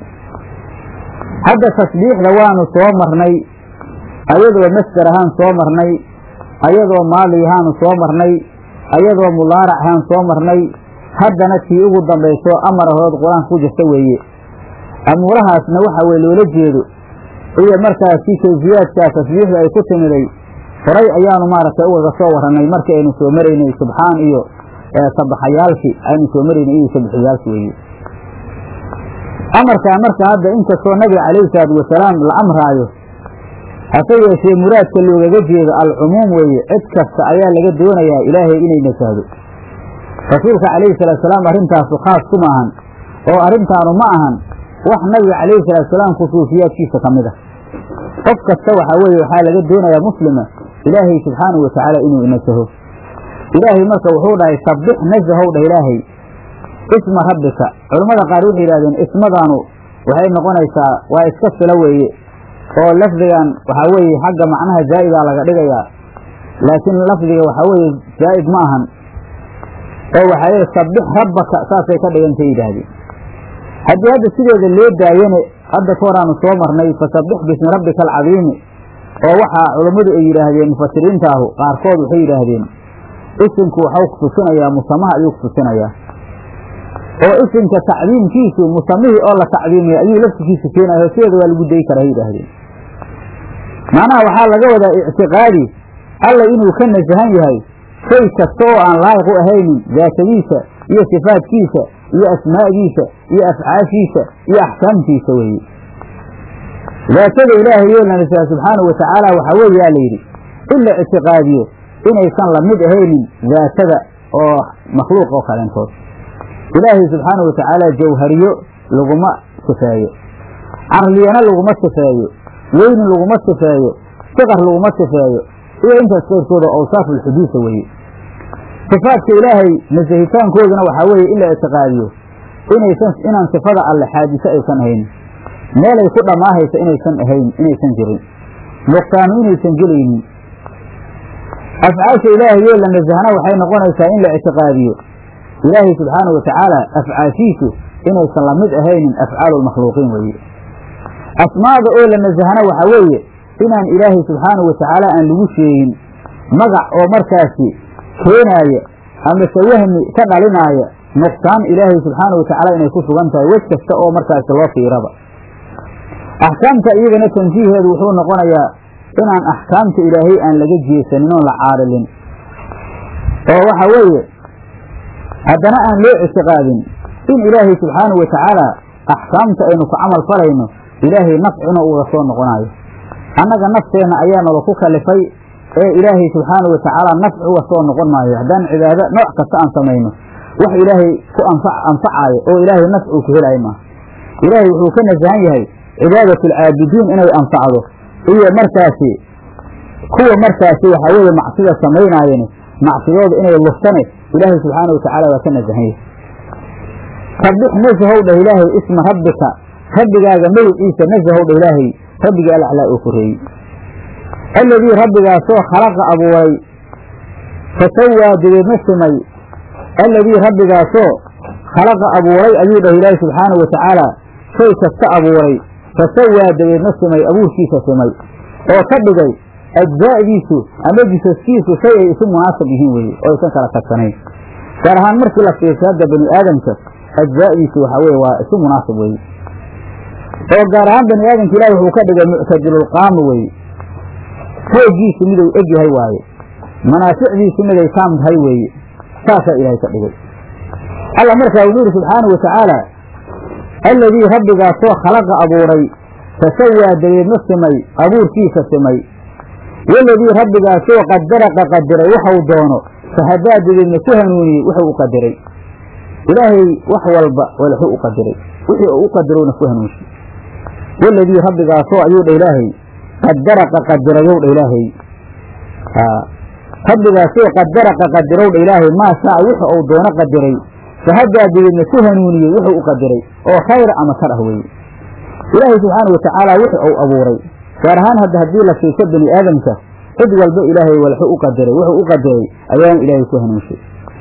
hadda tasbiixda waanu soo marnay ayadoo masder ahaan soo marnay ayadoo maali ahaanu soo marnay ayadoo mudaarac ahaan soo marnay haddana tii ugu dambayso amarahood qur-aanka ku jirta weeye amuurahaasna waxa weye loola jeedo iyo markaasi kayfiyaadkaa tasbiixda ay ku timiday horay ayaanu maaragtay ugaga soo warranay markii aynu soo maraynay subxaan iyo sabaxayaalki aynu soo maraynay iyo sabixiyaalki weeye amarkaa marka hadda inkastoo nabiga calayhi salaatu wasalaam la amraayo hase yeeshee muraadka loogaga jeedo alcumuum weeye cid kasta ayaa laga doonayaa ilaahay inay nasahdo rasuulka calayhi salaatusalaam arrintaasu khaas kuma ahan oo arrintaanu ma ahan wax nabiga calayhi salaatusalaam khusuusiyaadkiisa ka mid ah qof kasta waxaa weeye waxaa laga doonayaa muslima ilaahay subxaanahu watacaala inuu inasaho ilaahay marka wuxuu dhahay sabbix nasahow dhah ilaahay isma rabbika culammada qaar waxay yidhahdeen ismadaanu waxay noqonaysaa waa iska sila weeye oo lafdigan waxaa weeye xagga macnaha zaa'idaa laga dhigayaa laakiin lafdiga waxaa weeye zaa'id ma ahan oo waxaa leeya sabbix rabbaka saasay ka dhigantay yidhaahdeen haddii hadda sideeda loo daayane hadda ka horaanu soo marnay fasabbix bismi rabbika alcadiimi oo waxaa culammadu ay yidhaahdeen mufasiriintaahu qaarkood waxay yidhaahdeen isimku waxau kutusinayaa musamaha ayuu kutusinayaa oo isimka tacdiimkiisu musamihii oo la tacdiimiyay ayuu laftikiisu keenayo sideeda waa lagu dayi karaa hay yidhaahdeen macnaha waxaa laga wadaa ictiqaadi alla inuu ka nasahan yahay shay kasta oo aan laayiq u ahaynin daatadiisa iyo sifaadkiisa iyo asmaa'diisa iyo afcaashiisa iyo axkaamtiisa weeye daatada ilaahay yoo la nasaha subxaanahu watacaala waxaa weeye yaa layidhi in la ictiqaadiyo inaysan la mid ahaynin daatada oo makhluuq oo kaleentood ilaahay subxaanahu watacaala jawhariyo laguma sifeeyo carliyana laguma sifeeyo weyni laguma sifeeyo siqar laguma sifeeyo iyo intaas qayrkooda awsaafulxuduusa weeye sifaadka ilaahay nasahitaankooduna waxaa weeye in la ictiqaadiyo inaysan inaan sifada alle xaadise aysan ahayn meelay ku dhammaahaysa inaysan ahayn inaysan jirin nuqsaanu inaysan gelaynin afcaasha ilaahay yoo la nasahna waxay noqonaysaa in la ictiqaadiyo ilaahay subxaanahu watacaala afcaashiisu inaysan la mid ahaynin afcaalu lmakhluuqiin weeye asmaada oo la nasahna waxaa weeye inaan ilaahay subxaanahu watacaala aan lagu sheegin magac oo markaasi keenaaya amase wahmi ka dhalinaaya nuqsaan ilaahay subxaanahu watacaala inay ku sugan tahay wej kasta oo markaasi loo fiiraba axkaamta iyagana tansiiheedu wuxuu noqonayaa inaan axkaamta ilaahay aan laga jeesanin oon la caarilin oo waxa weeye haddana aan loo ictiqaadin in ilaahay subxaanahu watacaala axkaamta aynu ku camal falayno ilaahay nafcina uga soo noqonayo annaga nafteenna ayaa nala ku kalifay ee ilaahay subxaanahu watacaala nafci uga soo noqon maayo haddaan cibaado nooc kasta aan samayno wax ilaahay ku anfacaayo oo ilaahay nafci uu ku helaayo maaha ilaahay wuxuu ka nasahan yahay cibaadatlcaabidiin inay anfacdo iyo markaasi kuwa markaasi waxaa weeye macsida samaynaayeen macsidooda inay luftane ilaahay subxaanahu watacaala waa ka nasahan yahay sabbix nasahow dhah ilaahay isma rabbika rabbigaaga magiciisa nasahow dhah ilaahay rabbiga alaclaa oo koreeyey alladii rabbigaasoo khalaqa abuuray fasawaa dabeedna simay alladii rabbigaasoo khalaqa abuuray ayuu dhah ilaahay subxaanahu watacaala shay kasta abuuray fasawaa dabeedna simay abuurkiisa simay oo ka dhigay ajzaa'diisu ama jisaskiisu shay ay isu munaasab yihiin weeye oo aysan kala tagsanayn gaar ahaan markii la fiirsa hadda bani aadamka ajzaa'diisu waxaa weye waa isu munaasab weeye oo gaar ahaan bani aadamka ilahi wuxuu ka dhigay muctadilulqaama weeye foogiisu miduu eg yahay waaye manaaficdiisu miday taam tahay weeye saasaa ilaahay ka dhigay alla markaa wuxuu yidhi subxaanahu watacaala alladii rabbigaasoo khalaqa abuuray fasawaa dabeedna simay abuurkiisa simay waladii rabbigaasoo qadaraqa qadiray waxau doono fahadaa dabeedna ku hanuuniyey wuxuu u qadiray ilaahay wax walba walxu u qadiray wixii uu u qadirowna ku hanuunsiy waladii rabbigaasoo ayuu dha ilaahay qadaraqa qadirayow dha ilaahay rabbigaasoo qadaraqa qadirow dha ilaahay maa shaa wuxu uu doono qadiray fahadaa dabeedna ku hanuuniyey wuxuu u qadiray oo khayra ama shar ah weeye ilaahay subxaana watacaala wuxu uu abuuray gaar ahaan hadda haddii la fiirso bani aadamka cid walba ilaahay walxu u qadiray wuxuu u qadiray ayaanu ilaahay ku hanuunshay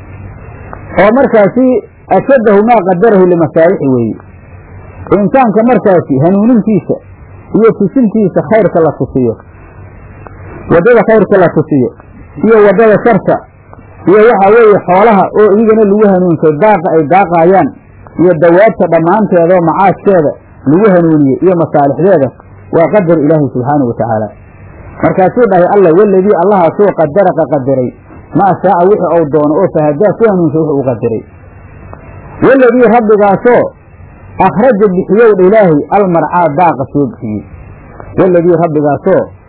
oo markaasi ashaddahu maa qadarahu limasaalixi weeye insaanka markaasi hanuunintiisa iyo tusintiisa khayrka la tusiyo waddada khayrka la tusiyo iyo waddada sharka iyo waxaa weeye xoolaha oo iyagana lagu hanuunsay daaqa ay daaqaayaan iyo dawaabta dhammaanteeda oo macaashkeeda lagu hanuuniyey iyo masaalixdeeda waa qadar ilaahay subxaanahu watacaala markaasuu dhahay alla waladii allahaasoo qadaraqa qadiray maa shaaca wixii ou doono oo fahadaa ku hanuunsay wuxuu u qadiray waladii rabbigaasoo akhraja bixiyow dha ilaahay almarcaa daaqa soo bixiyey waladii rabbigaasoo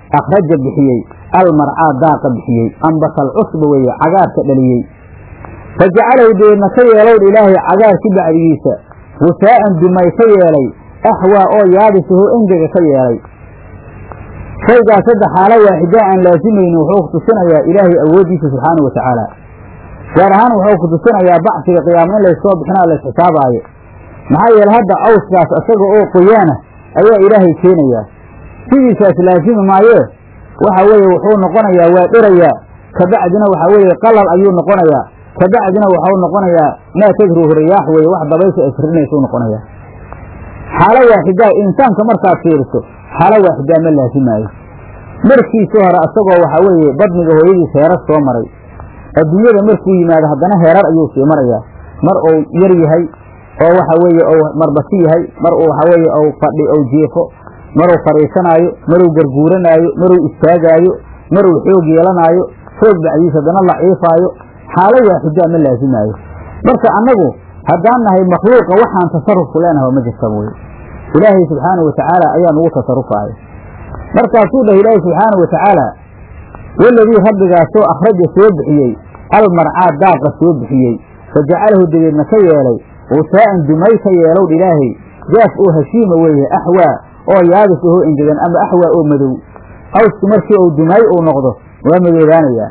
akhraja bixiyey almarcaa daaqa bixiyey ambasal cusba weeye cagaarka dhaliyey fa jacalahu deedna ka yeelowdha ilaahay cagaarki bacdigiisa gusaa'an dumay ka yeelay axwaa oo yaabisahoo engega ka yeelay shaygaas hadda xaalo waaxidaa aan laasimaynin wuxuu ku tusinayaa ilaahay awooddiisa subxaanau wa tacaala gaar ahaan wuxuu ku tusinayaa bacsiga qiyaama in layskoo bixinaa la isxisaabaayo maxaa yeele hadda cawskaas isaga oo qoyaana ayaa ilaahay keenayaa sidiisaas laasimi maayee waxa weeye wuxuu noqonayaa waa dherayaa kabacdina waxa weeye qalal ayuu noqonayaa kabacdina waxau noqonayaa maa tadruhu riyaax weeye wax dabaysha ay firinaysa u noqonayaa xaalo waaxidaa insaanka markaad fiiriso xaalo waaxidaa ma laasimaayo markiisii hore asagoo waxa weeye badniga hooyadiis heerar soo maray adduunyada markuu yimaado haddana heerar ayuu sii marayaa mar uu yar yahay oo waxa weeye ou marbasi yahay mar uu waxa weeye ou fadhi ou jiifo maruu fadhiisanaayo maruu garguuranaayo maruu istaagaayo maruu xoog yeelanaayo xoog bacdiis haddana laciifaayo xaalo waaxidaa ma laasimaayo marka annagu haddaan nahay makhluuqa waxaan tasarufku leenahay ma jirtaba wey ilaahay subxaanau watacaala ayaa nugu tasarufaaya markaasuu dhah ilaahay subxaanau watacaala waladii rabbigaasoo akhraja soo bixiyey almarcaa daaqa soo bixiyey fa jacalahu dabeedna ka yeelay usaa'an dumay ka yeelowdh ilaahay jaaf oo hashiima weeye axwaa oo yaabis ahoo engegan ama axwaa oo madow awsku markii uu dumay uu noqdo waa madoobaanayaa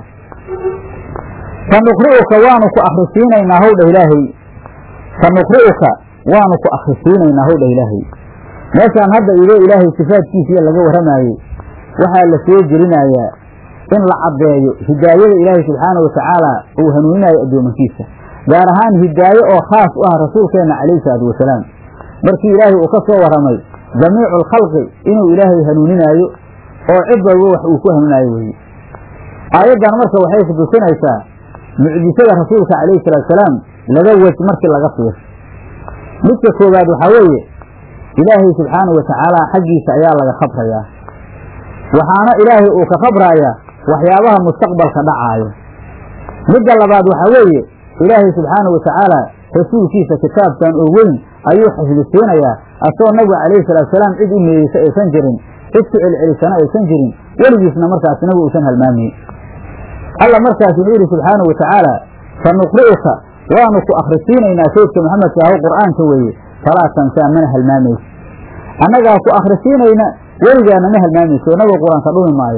sanuqri'uka waanu ku akhrisiinaynaa howdha ilaahay sanuqri'uka waanu ku akhrisiinaynaa howdha ilaahay meeshaan hadda idoo ilaahay sifaadkiisiiya laga warramaayey waxaa la soo gelinayaa in la caddeeyo hidaayada ilaahay subxaana wa tacaala uu hanuuninayo addoomankiisa gaar ahaan hidaaye oo khaas u ah rasuulkeenna calayhi salaatu wasalaam markii ilaahay uu ka soo warramay jamiicu alkhalqi inuu ilaahay hanuuninaayo oo cid walba wax uu ku hanuunaayo weeye aayaddan marka waxay ku tusinaysaa mucjisada rasuulka calayhi salaatusalaam laba wej markii laga fiir midka koowaad waxaa weeye ilaahay subxaanau wa tacaala xaggiisa ayaa laga khabrayaa waxaana ilaahay uu ka khabraayaa waxyaabaha mustaqbalka dhacaayo midda labaad waxaa weeye ilaahay subxaanau wa tacaala rasuulkiisa kitaabkan oo weyn ayuu xifdisiinayaa asagoo nabiga calayhi salaatusalaam cid u meeyeysa aysan jirin cid ku celcelisana aysan jirin weligiisna markaas nabigu uusan halmaamayn alla markaas wuxuu yidhi subxaanau wa tacaala sanuqri'uka waanu ku akhrisiinaynaa saydka maxamedka aho qur'aanka weeye falaa tansaa mana halmaamayso annagaa ku akhrisiinayna weligaana ma halmaamayso nabiga qur-aanka dhumi maayo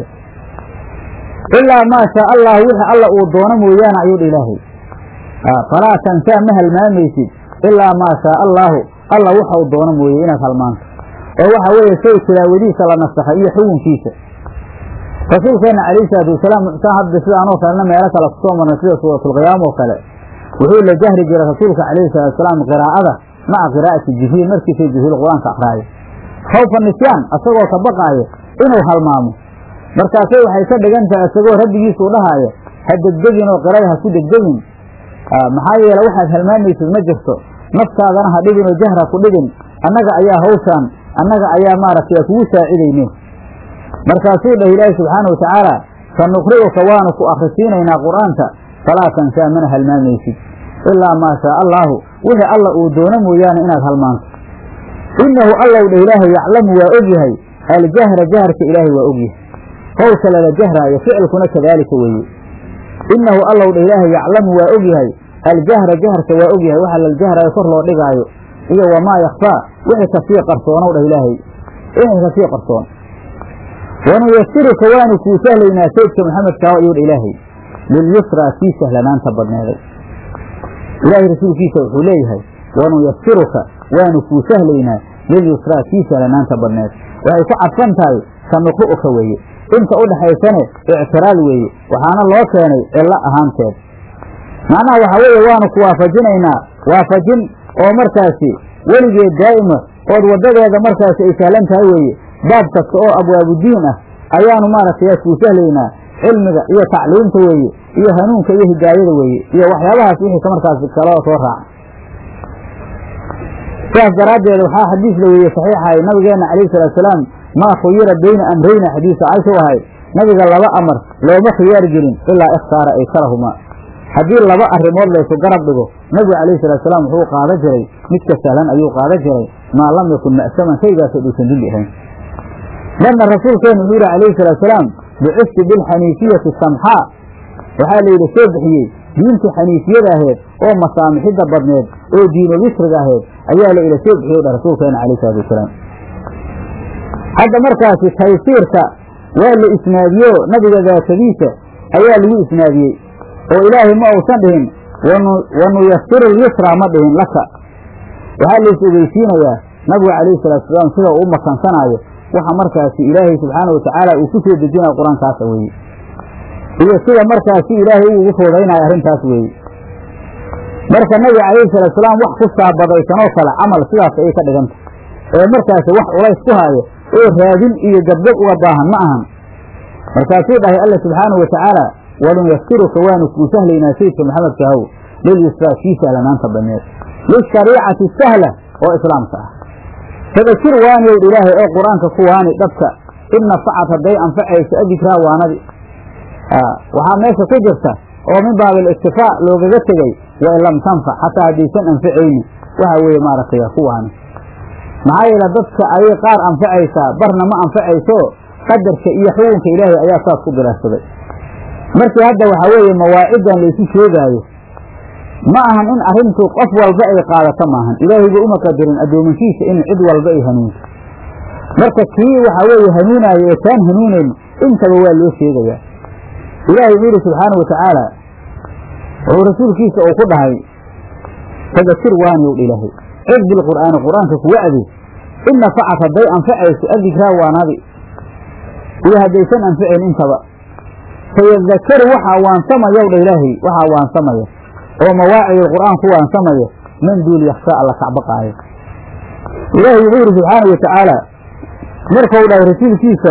ilaa maa shaa allah wixii alla uu doono mooyaane ayuu dha ilaahay falaa tansaa ma halmaamaysid ilaa maa shaa allaahu alla waxau doono mooye inaad halmaanto oo waxa weeye shay tilaawadiisa la nasakhay iyo xukunkiisa rasuulkeenna calayhi salaatu wasalaam mucsaa hadda sidaanoo kalena meelo kale kusoo marnay sida suuratulqiyaama oo kale wuxuu la jahri jiray rasuulka calayhi salatu wasalaam qiraa'ada maca qiraa'ati jibriil markiisa jibriil qur-aanka akraayo khawfa nisyaan asagoo ka baqaayo inuu halmaamo markaasay waxay ka dhigan tahay isagoo rabbigiisuu dhahaayo ha degdegin oo qirada ha ku degdegin maxaa yeele waxaad halmaamaysid ma jirto naftaadana ha dhigin oo jahra ku dhigin annaga ayaa hawshaan annaga ayaa maaragtay kugu saacidayne markaasuu dhah ilaahi subxaana wa tacaala sanuqri'uka waanu ku akhrisiinaynaa qur'aanka falaa tansaa mana halmaamaysid ilaa maa shaa allaahu wixii alla uu doono mooyaane inaad halmaanto innahu allow dha ilaahay yaclamu waa ogyahay aljahra jaharka ilaahay waa ogyahay qowlka lala jahraayo ficilkuna kadaalika weeye innahu allow dha ilaahay yaclamu waa ogyahay aljahra jaharka waa ogyahay waxa laljahrayo kor loo dhigaayo iyo wamaa yakfaa wixii kasii qarsoonow dhah ilaahay inay kasii qarsoon wanuyasiruka waanu kuu sahlaynaa saydka maxamedkaa ayuu dha ilaahay lilyusraa kii sahlanaanta badneeday ilaahay rasuulkiisa wuxuu leeyahay wanuyasiruka waanu kuu sahlaynaa lilyusraa kii sahlanaanta badneed waxay ku cadfan tahay sanuqru'uka weeye inta u dhaxaysane ictiraal weeye waxaana loo keenay cillo ahaanteed macnaha waxaa weeye waanu ku waafajinaynaa waafajin oo markaasi weligeed daa'ima ood waddadeeda markaasi ay sahlan tahay weeye baab kasta oo abwaabudiin ah ayaanu maaragtay kuu sahlaynaa cilmiga iyo tacliimta weeye iyo hanuunka iyo hidaayada weeye iyo waxyaabahaas wixii ka markaas kaloo soo raaca sidaas daraaddeed waxaa xadiis la weeye saxiixahay nabigeenna calayhi salaatusalaam maa khuyira bayna amrayna xadiisa caysha u ahayd nabiga laba amar looma khiyaar gelin ilaa ikhtaara aysarahumaa haddii laba arrimood laysu garab dhigo nabigu calayhi salaatusalaam wuxuu qaada jiray midka sahlan ayuu qaada jiray maa lam yakun ma'saman shaygaasoo dhuusan dembi ahayn marna rasuulkeenu wuxuu yihi calayhi salaatusalaam bucifti bilxaniifiyati samxaa waxaa la yidhi soo bixiyey diintii xaniifiyada aheed oo masaamixidda badneed oo diino wisriga aheed ayaa la ila soo bixiyey dha rasuulkeena calayhi salatu wasalaam hadda markaasi taysiirka waa la isnaadiyo nabiga daatadiisa ayaa lagu isnaadiyey oo ilaahay ma uusan dhihin wanuyasiru lyusra ma dhihin laka waxaa la is ogeysiinayaa nabigu calayhi salaatusalaam sida uu u makansanaayo waxa markaasi ilaahay subxaana watacaala uu ku soo dejinayo qur-aankaasa weeye iyo sida markaasi ilaahay uu ugu fuudaynayo arrintaas weeye marka nabiga calayhi salaatusalaam wax ku saabadaysanoo kale camal sidaas ayay ka dhiganta ee markaasi wax culays ku haayo oo raadin iyo gabgab uga baahan ma ahan markaasuu dhahay alla subxaanahu watacaala wanuyaskiruka waanu kuu sahlaynaa sayidka maxamed kahow lilyusraa kii sahlanaanta badneed lishariicati sahla oo islaamka ah fadakir waaniyow ilaahay oo qur-aanka ku waani dhabka in nafacad hadday anfacayso adikraa waanadi waxaa meesha ku jirta oo min baabil iktifaa loogaga tegey wain lam tanfac xataa haddaysan anfacaynin waxa weeye maaragtay ku waani maxaa yeele dadka ayay qaar anfacaysaa barna ma anfacayso qadarka iyo xukunka ilaahay ayaa saas ku bilaashsaday markii hadda waxaa weeye mawaaciddan laysu sheegaayo ma ahan in arrintu qof walba ay qaadato maahan ilaahayba uma qadarin addoomankiisa in cid walba ay hanuunto marka kii waxaa weeye hanuunaayo ee taan hanuunayn intaba waa loo sheegayaa ilaahay wuxuu yidhi subxaana watacaala wuxuu rasuulkiisa uu ku dhahay fadakir waaniyow ilaahay cid bilqur'aani qur-aanka kuwa adi in nafacat hadday anfacayso adikraa waanadi iyo haddaysan anfacayn intaba fayadakaru waxaa waansamayw dha ilaahay waxaa waansamaya oo mawaacidul qur'aan ku waansamaya man duul yakshaa alla kacbaqaayo ilaahay wuxuu yidhi subxaana watacaala markau dhahay rasuulkiisa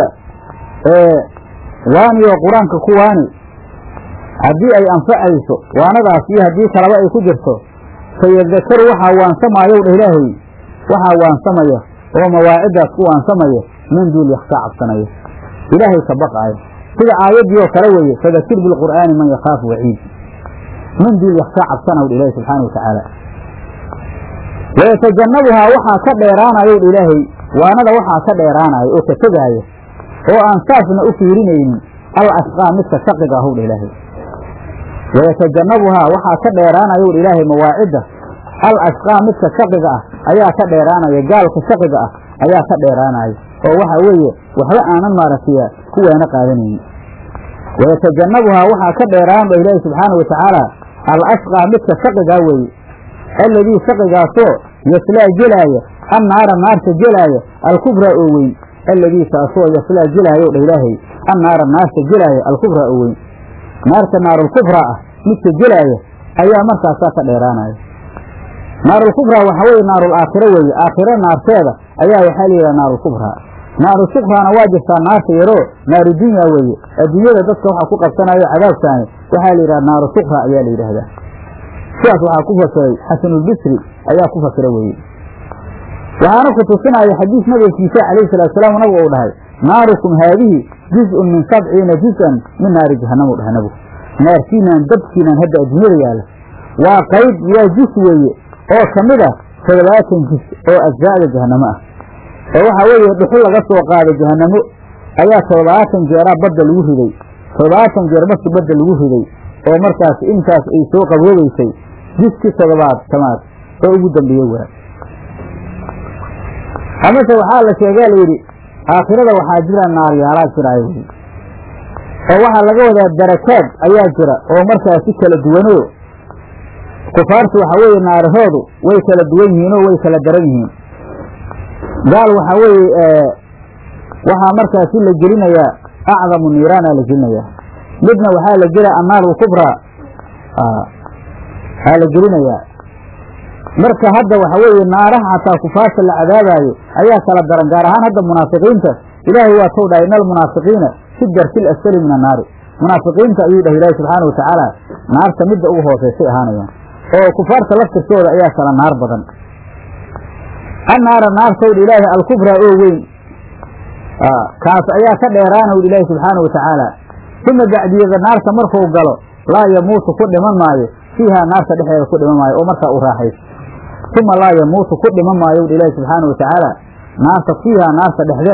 waaniyo qur-aanka ku waani haddii ay anfacayso waanadaas iyo haddii kalaba ay ku jirto fayadakaru waxaa waansamayow dha ilaahay waxaa waansamaya oo mawaaciddaas ku waansamaya man duul yakshaa cabsanaya ilaahay ka baqaayo sida aayaddii oo kale weeye fadakir bilqur'aani man yakhaafu waciid man duul yakshaa cabsanaw dha ilaahay subxaana watacaala wayatajannabuhaa waxaa ka dheeraanayow dha ilaahay waanada waxaa ka dheeraanayo oo ka tegaaya oo aan saasna u fiirinaynin al ashqaa midka shaqiga ahow dha ilaahay wayatajannabuhaa waxaa ka dheeraanayow dha ilaahay mawaacidda al ashqaa midka shaqiga ah ayaa ka dheeraanaya gaalka shaqiga ah ayaa ka dheeraanaya oo waxa weeye waxba aanan maaragtay kuweena qaadanaynin wayatajannabuhaa waxaa ka dheeraan dha ilaahi subxaana watacaala al ashqaa midka shaqigaa weeye alladii shaqigaasoo yaslaa jelaaya annaara naarta jelaaya alkubraa oo weyn alladii kaasoo yaslaa jelaayow dha ilaahay annaara naarta jelaaya alkubraa oo weyn naarta naarulkubraa ah midka jelaaya ayaa markaasaa ka dheeraanaya naarulkubraa waxaa weeye naarul aakhiro weeye aakhiro naarteeda ayaa waxaa layidhaha naarulkubraa naaru sukraana waa jirtaa naarta yaroo naaru dunya weeye adduunyada dadka waxaa ku qabsanayo cadaabkaani waxaa la yidhaha naaru sukra ayaa la yidhaahdaa sidaas waxaa ku fasiray xasanulbisri ayaa ku fasira weeye waxaana ku tusinaya xadiis nabigiisa calayhi salaatusalaam nabigu uu dhahay naarukum haadihi juz-un min sabciina juz-an min naari jahannam u dhahay nabigu naarkiinaan dabkiinaan hadda adduunyada yaalla waa qayb waa jus weeye oo ka mid ah toddobaatan jus oo ajzaa'da jahannamo ah oo waxaa weeye dhuxul laga soo qaaday jahannamo ayaa toddobaatan jeeraa badda lagu riday toddobaatan jeer markii badda lagu riday oo markaas intaas ay soo qaboobaysay jiskii toddobaad tamaad oo ugu dambeeyey waa amase waxaa la sheegaa layidhi aakhirada waxaa jira naaryaalaa jiraayo wey oo waxaa laga wadaa darakaad ayaa jira oo markaasi kala duwanoo kufaartu waxaa weeye naarahoodu way kala duwan yihiinoo way kala daran yihiin gaal waxaa weeye waxaa markaasi la gelinayaa acdamu niiraana la gelinayaa midna waxaa la gelaya annaaru kubraa aa la gelinayaa marka hadda waxa weeye naaraha xataa kufaarta la cadaabaayo ayaa kala daran gaar ahaan hadda munaafiqiinta ilaahay waa tou dhahay ina almunaafiqiina fi darki lasfali min annaari munaafiqiinta ayuu dhahay ilaahi subxaana watacaala naarta midda ugu hooseysay ahaanayaan oo kufaarta laftirkooda ayaa kala naar badan annaara naartowdha ilaahi alkubraa oo weyn kaas ayaa ka dheeraanowdha ilaahi subxaana watacaala uma bacdiyada naarta markuu galo laa yamuutu ku dhiman maayo fiihaa naarta dhexdeeda ku dhiman maayo oo markaa u raaxayso uma laa yamuutu ku dhiman maayowdha ilaahi subxaana watacaala naarta fiihaa naarta dhexdeeda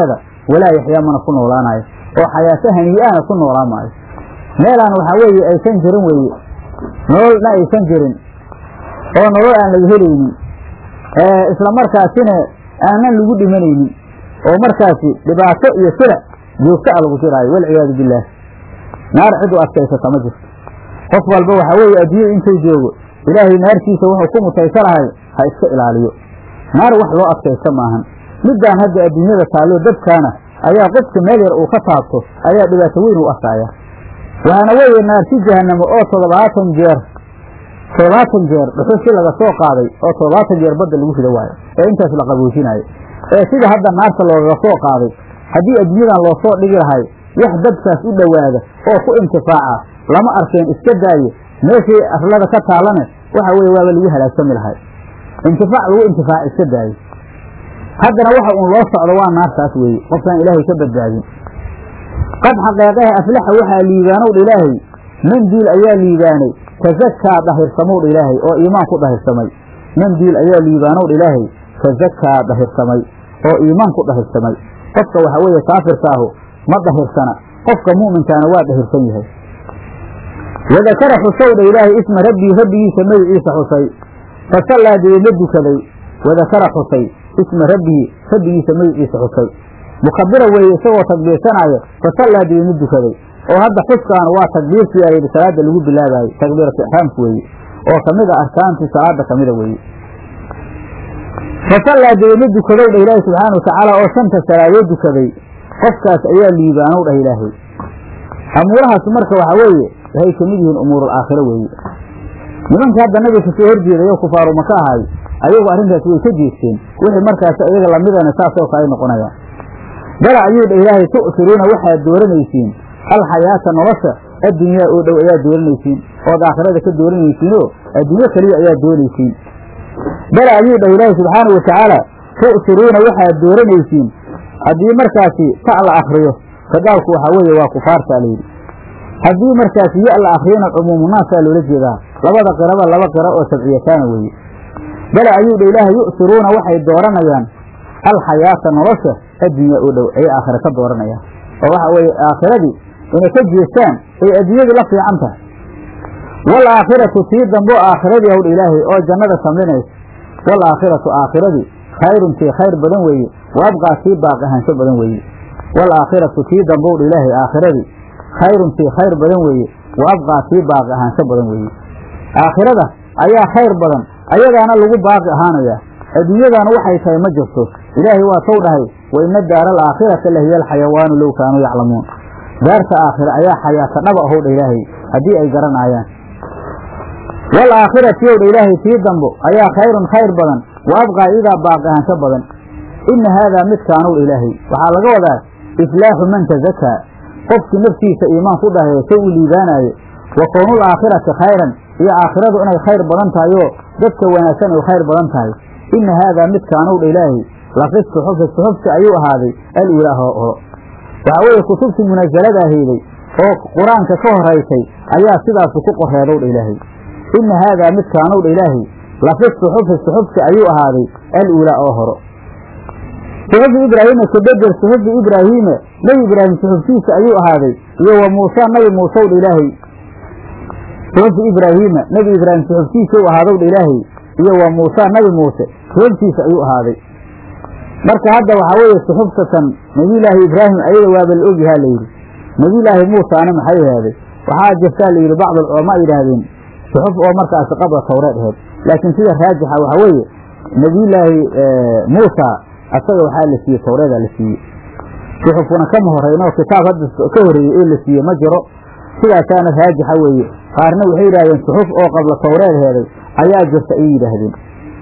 walaa yaxyaa mana ku noolaanayo oo xayaato hanii'ahna ku noolaan maayo meelaan waxaa weeye aysan jirin weeye nololna aysan jirin oo nolol aan laga helaynin isla markaasina aanan lagu dhimanaynin oo markaasi dhibaato iyo sila joogto a lagu jiraayo walciyaadu billaah naar cid u adkaysata ma jirto qof walba waxaa weeye adduunyada intuu joogo ilaahay naartiisa wuxuu ku mutaysa lahay ha iska ilaaliyo naar wax loo adkaysta maahan middaan hadda adduunyada taalloo dadkaana ayaa qofka meel yar uu ka taabto ayaa dhibaato weyn u arkaaya waxaana weeye naarti jahanamo oo toddobaatan jeer toddobaatan jeer dhuxushi laga soo qaaday oo toddobaatan jeer badda lagu rido waayo ee intaas la qaboojinaayo ee sida hadda naarta loogaga soo qaaday haddii adduunyadan loo soo dhigi lahay wax dadkaas u dhowaada oo ku intifaaca lama arkeen iska daaye meeshii arlada ka taallane waxa weeye waaba lagu halaagsami lahay intifaac lagu intifaaca iska daaye haddana waxa uun loo socdo waa naartaas weeye qofkaan ilaahay ka badbaadin qad xaqeeqaha aflaxa waxaa liibaanowdha ilaahay mandiil ayaa liibaanay tazakaa dahirsamowdha ilaahay oo iimaan ku dahirsamay mandiil ayaa liibaanowdha ilaahay tazakaa dahirsamay oo iimaan ku dahirsamay qofka waxa weeye kaafirkaahu ma dahirsana qofka mu'minkaana waa dahirsan yahay wadakara xusowdha ilaahay isma rabbii rabbigiisa magiciisa xusay fasallaa deedna dukaday wadakara xusay isma rabbihi rabbigiisa magiciisa xusay mukabira weeye isagoo takbiirsanaayo fasallaa deedna dukaday oo hadda xuskaan waa takbiirtii aydi salaada lagu bilaabaayey takbiiratu ixraamku weeye oo kamid a arkaantii salaada kamida weeye fasallaa deedna dukadow dhah ilaahay subxaana watacaala oo shanta salaadood dukaday qofkaas ayaa liibaanow dhah ilaahay amuurahaas marka waxaa weeye waxay kamid yihiin umuurul aakhiro weeye nimanka hadda nabiga kasoo horjeedayo kufaaru maka ahay ayagu arrintaas way ka jeesteen wixii markaas iyaga lamidana saasoo kale noqonayaan bala ayuu dha ilaahay tu'siruuna waxaad dooranaysiin alxayaata nolosha addunyaa oo dhow ayaad dooranaysiin ood aakhirada ka dooranaysiinoo adduunyo keliya ayaad doonaysiin bala ayuu dhah ilaahay subxaanau watacaala tu'siruuna waxaad dooranaysiin haddii markaasi ta la akriyo kadaalku waxaa weeye waa kufaartaa layidhi haddii markaasi ya la akriyana cumuumunaasaa loola jeedaa labada qiraba laba qira oo sabciyataana weeye bala ayuu dha ilaahay yu'siruuna waxay dooranayaan alxayaata nolosha addunya oo dhow ayay aakhira ka dooranayaan oo waxa weeye aakhiradii inay ka jeestaan ay adduunyadii la fiican tahay waalaakhiratu tii dambo aakhiradii hawdha ilaahay oo jannada samlinaysa waalaakhiratu aakhiradii khayrun tii khayr badan weeye wa abqaa tii baaqi ahaansho badan weeye waalaakhiratu tii dambowdha ilaahay aakhiradii khayrun tii khayr badan weeye wa abqaa tii baaqi ahaansho badan weeye aakhirada ayaa khayr badan ayadaana lagu baaqi ahaanayaa adduunyadana waxay tahay ma jirto ilaahay waa tow dhahay wa ina daara alaakhirata lahiya alxayawaanu low kaanuu yaclamuun daarta aakhira ayaa xayaata dhaba ahow dha ilaahay haddii ay garanaayaan waalaakhirati ow dha ilaahay tii dambo ayaa khayrun khayr badan wa abqaa idaa baaqi ahaansho badan ina haadaa midkaanow dha ilaahay waxaa laga wadaa iflaaxu man tazakaa qofkii naftiisa iimaan ku dhahayo say u liibaanaayo wa kownul aakhirati khayran iyo aakhiradu inay khayr badan tahay oo dadka wanaagsan ay khayr badan tahay ina haadaa midkaanow dha ilaahay lafis suxufi suxufti ayuu ahaaday al-ilaah oo horo waxaa weeye kutubtii munasalada ahayday oo qur-aanka ka horaysay ayaa sidaasu ku qoreedow dha ilaahay ina haadaa midkaanow dha ilaahay lafis suxufi suxufti ayuu ahaaday al-ulaa oo horo suxufi ibraahiima kabedel suxufi ibraahiime nebi ibraahim suxuftiisa ayuu ahaaday iyo wa muusa nabi muusew dha ilaahay suxufi ibraahiima nebi ibraahim suxuftiisa u ahaadow dha ilaahay iyo wa muusa nabi muuse suxuftiisa ayuu ahaaday marka hadda waxaa weeye suxuftatan nebiyulaahi ibraahim ayada waaba la ogyahaa layidhi nebiyulaahi muusaana maxay ahaaday waxaa jirtaa layidhi bacd alculamaa yidhaahdeen suxuf oo markaasi qabla tawreed aheyd laakiin sida raajixa waxaa weeye nebiyulaahi muusa asaga waxaa la siiyey tawreedaa la siiyey suxufuna kama horeyno kitaab hadda ka horeeyey ee la siiyey ma jiro sidaasaana raajixa weeye qaarna waxay yidhahdeen suxuf oo qabla tawreed heeday ayaa jirta ayay yidhaahdeen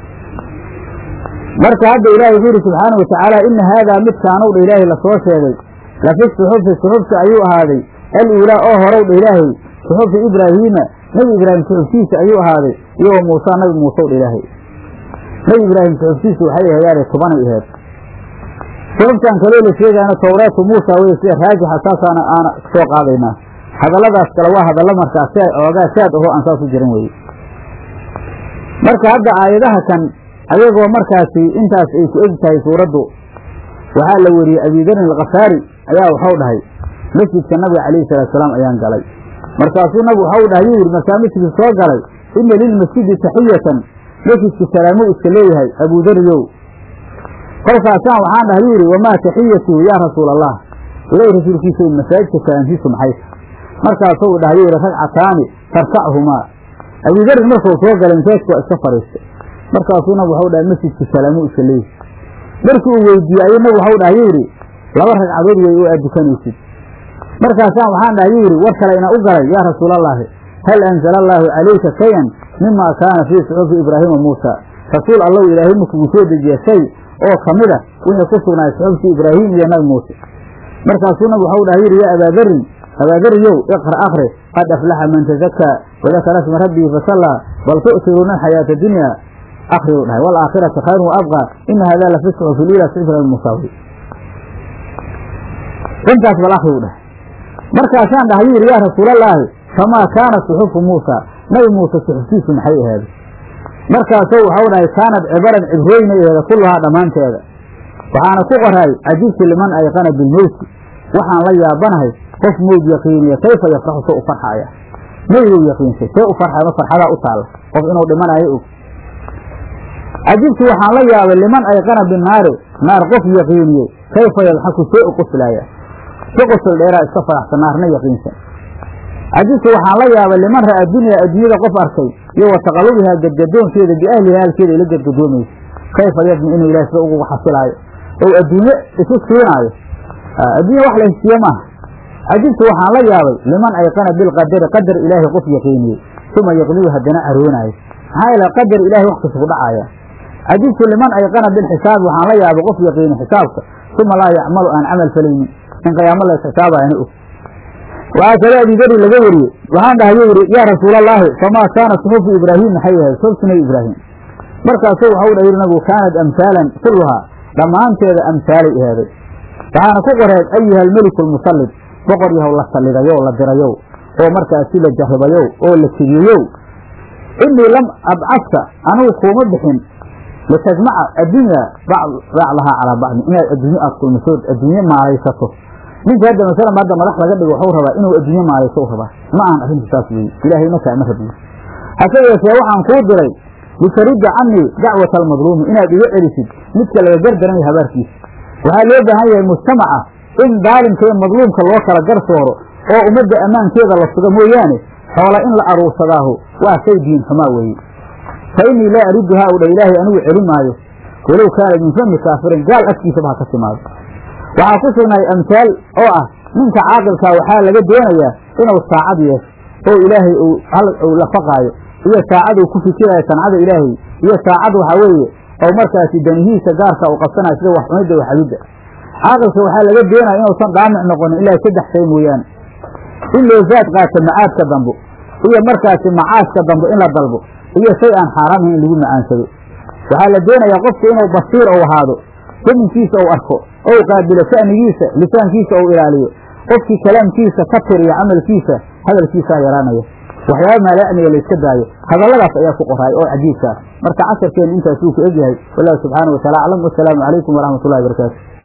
marka hadda ilaahay wuxuu yidhi subxaana wa tacaala ina haadaa midkaanow dha ilaahay lasoo sheegay lafi suxufi suxufti ayuu ahaaday al-uulaa oo horow dha ilaahay suxufi ibraahiima nebi ibraahim suxuftiisa ayuu ahaaday iyo wa muusa nabi muusew dha ilaahay nebi ibraahim suxuftiisa waxay ahayaane tobanay aheed suxuftan kaloo la sheegaana tawreetu muusa weye sida raajixa saasaana aana soo qaadaynaa hadalladaas kale waa hadallo markaas si ay oogaa shaad aho aan saas u jiran weye marka hadda aayadaha kan ayagoo markaasi intaas ay ku eg tahay suuraddu waxaa la weriyey abidarin alkhafaari ayaa waxau dhahay masjidka nabiga calayhi salaatu salaam ayaan galay markaasuu nabigu waxau dhahay yuu yidhi markaa masjidka soo galay ina lilmasjidi taxiyatan masjidka salaamo iska leeyahay abudariyow kolkaasaan waxaan dhahay yuu yidhi wamaa taxiyatuhu yaa rasuula allah ilahi rasuulkiisa masaajidka salaamtiisu maxay markaasuu dhahay yuu yidhi ragcataani tarkachumaa abudarin markuu soo galay masaajidka waa iska fadhiistay markaasuu nabigu waxau dhahay masjidka salaamo iska leeyahay markii uu weydiiyey ayuu nabigu waxau dhahay yuu yidhi laba ragcadood wey oo aad dukanaysid markaasaan waxaan dhahay yuu yidhi war kalayna u galay yaa rasuulallaahi hal anzala allaahu calayka shayan mima kaana fii suxufi ibraahiima muusa rasuul allow ilaahay markugu soo dejiya shay oo ka mid a wixii ku sugnaay suxuftii ibraahim iyo nabi muuse markaasuu nabigu waxau dhahay yidhi yaa abaadarin abaadariyow iqra akri qad aflaxa man tazakaa wadakara sma rabbihi fasallaa bal tu'tiruuna alxayaata dunya akriu dhahay waalaakhirata khayrun wa abqaa ina hada la fi suxufi liila suxufi musaawi intaas bal akriu dhahay markaasaan dhahay yuu yidhi yaa rasuulallaahi famaa kaana suxufu muusa nabi muuse suxuftiisu maxay ahaaday markaasuu waxau dhahay kaanad cibaran cibrooyna aheeda kulluhaa dhammaanteeda waxaana ku qoraay cajibtu liman ayqana bilmowti waxaan la yaabanahay qof mowd yaqiiniya kayfa yafraxu se u farxaaya meydow yaqiinsay see u farxay ma farxadaa u taalla qof inuu dhimanayo og cajibtu waxaan la yaabay liman ayqana binaari naar qof yaqiiniyey kayfa yadxaku see u qoslaaya si qosol dheeraa iska faraxsan naarna yaqiinsan cajibtu waxaan la yaabay liman ra'a dunya adduunyada qof arkay iyo wa taqalubihaa gadgadoonkeeda biahliha halkeeda ila gadgadoomaysa kayfa yadmi inuu ilaah sida ugu xasilaayo ou adduunye isu siinaayo adduunya wax la hesiiye maaha cajibtu waxaan la yaabay liman ayqana bilqadari qadar ilaahay qof yaqiiniyey uma yaqlibu haddana aroonaayo maxaa yeele qadar ilahay wax kasta ku dhacaaya cajibtu liman ayqana bilxisaab waxaan la yaabay qof yaqiini xisaabka uma laa yacmalu aan camal falaynin in qiyaamo la isxisaabayana og waxaa kale abidari laga wariyey waxaan dhahay yuu yidhi yaa rasuulallaahi famaa kaana suxufu ibraahim maxay ahayd suxuftu nabi ibraahim markaasuu waxau dha yidhi nabigu kaanad amhaalan kulluhaa dhammaanteeda amhaalay ahaaday waxaana ku qoreed ayuha almeliku almusallid boqor yahow la sallidayow la dirayow oo markaasi la jarribayow oo la tigiyeyow innii lam abcadka anigu kuuma bixin litajmaca addunya bacdahaa calaa bacdin inaad adduunye aad kulmisood adduunye maalaysato ninka hadda masalan hadda madax laga dhigo waxuu rabaa inuu adduunye maalayso u rabaa ma ahan arrintu saas weeye ilaahayna kaama rabiyo hase yeeshee waxaan kuu diray litarudda canii dacwata almadluumi inaad iga celisid midka laga gardaranaya habaarkiisa waxaa loo baahan yahay mujtamaca in daalimka iyo madluumka loo kala garsooro oo ummadda ammaankeeda la suga mooyaane xoola in la aruursadaahu waa shay diin xumaa weeye fa innii laa aridduhaa u dha ilaahay anigu celi maayo walow kaana min fami kaafirin gaal afkiisaba ha ka timaado waxaa ku sugnaay amhaal oo ah ninka caaqilkaa waxaa laga doonayaa inuu saacad yeesho oo ilaahay uu lafaqaayo iyo saacaduu ku fikiraayo sancada ilaahay iyo saacad waxaa weeye oo markaasi danihiisa gaarka uu qabsanayo sida waxcunidda waxabidda caaqilka waxaa laga doonaya inuusan daamic noqonin ilaa saddex shay mooyaane in loo zaad qaato macaadka dambo iyo markaasi macaashka dambo in la dalbo iyo shay aan xaaraam ahayn in lagu macaansado waxaa la doonayaa qofku inuu basiir ou ahaado daminkiisa ou arko ou qaabilo sha'nigiisa lisaankiisa ou ilaaliyo qofkii kalaamkiisa ka tiriya camalkiisa hadalkiisaa yaraanaya waxyaaba maalacniga la iska daayo hadalladaas ayaa ku qoraay oo cajiibkaas marka casharkeenu intaas wuu ku egyahay wallahu subxaana wa taala aclam wasalaamu calaykum waraxmat ullahi barakaatu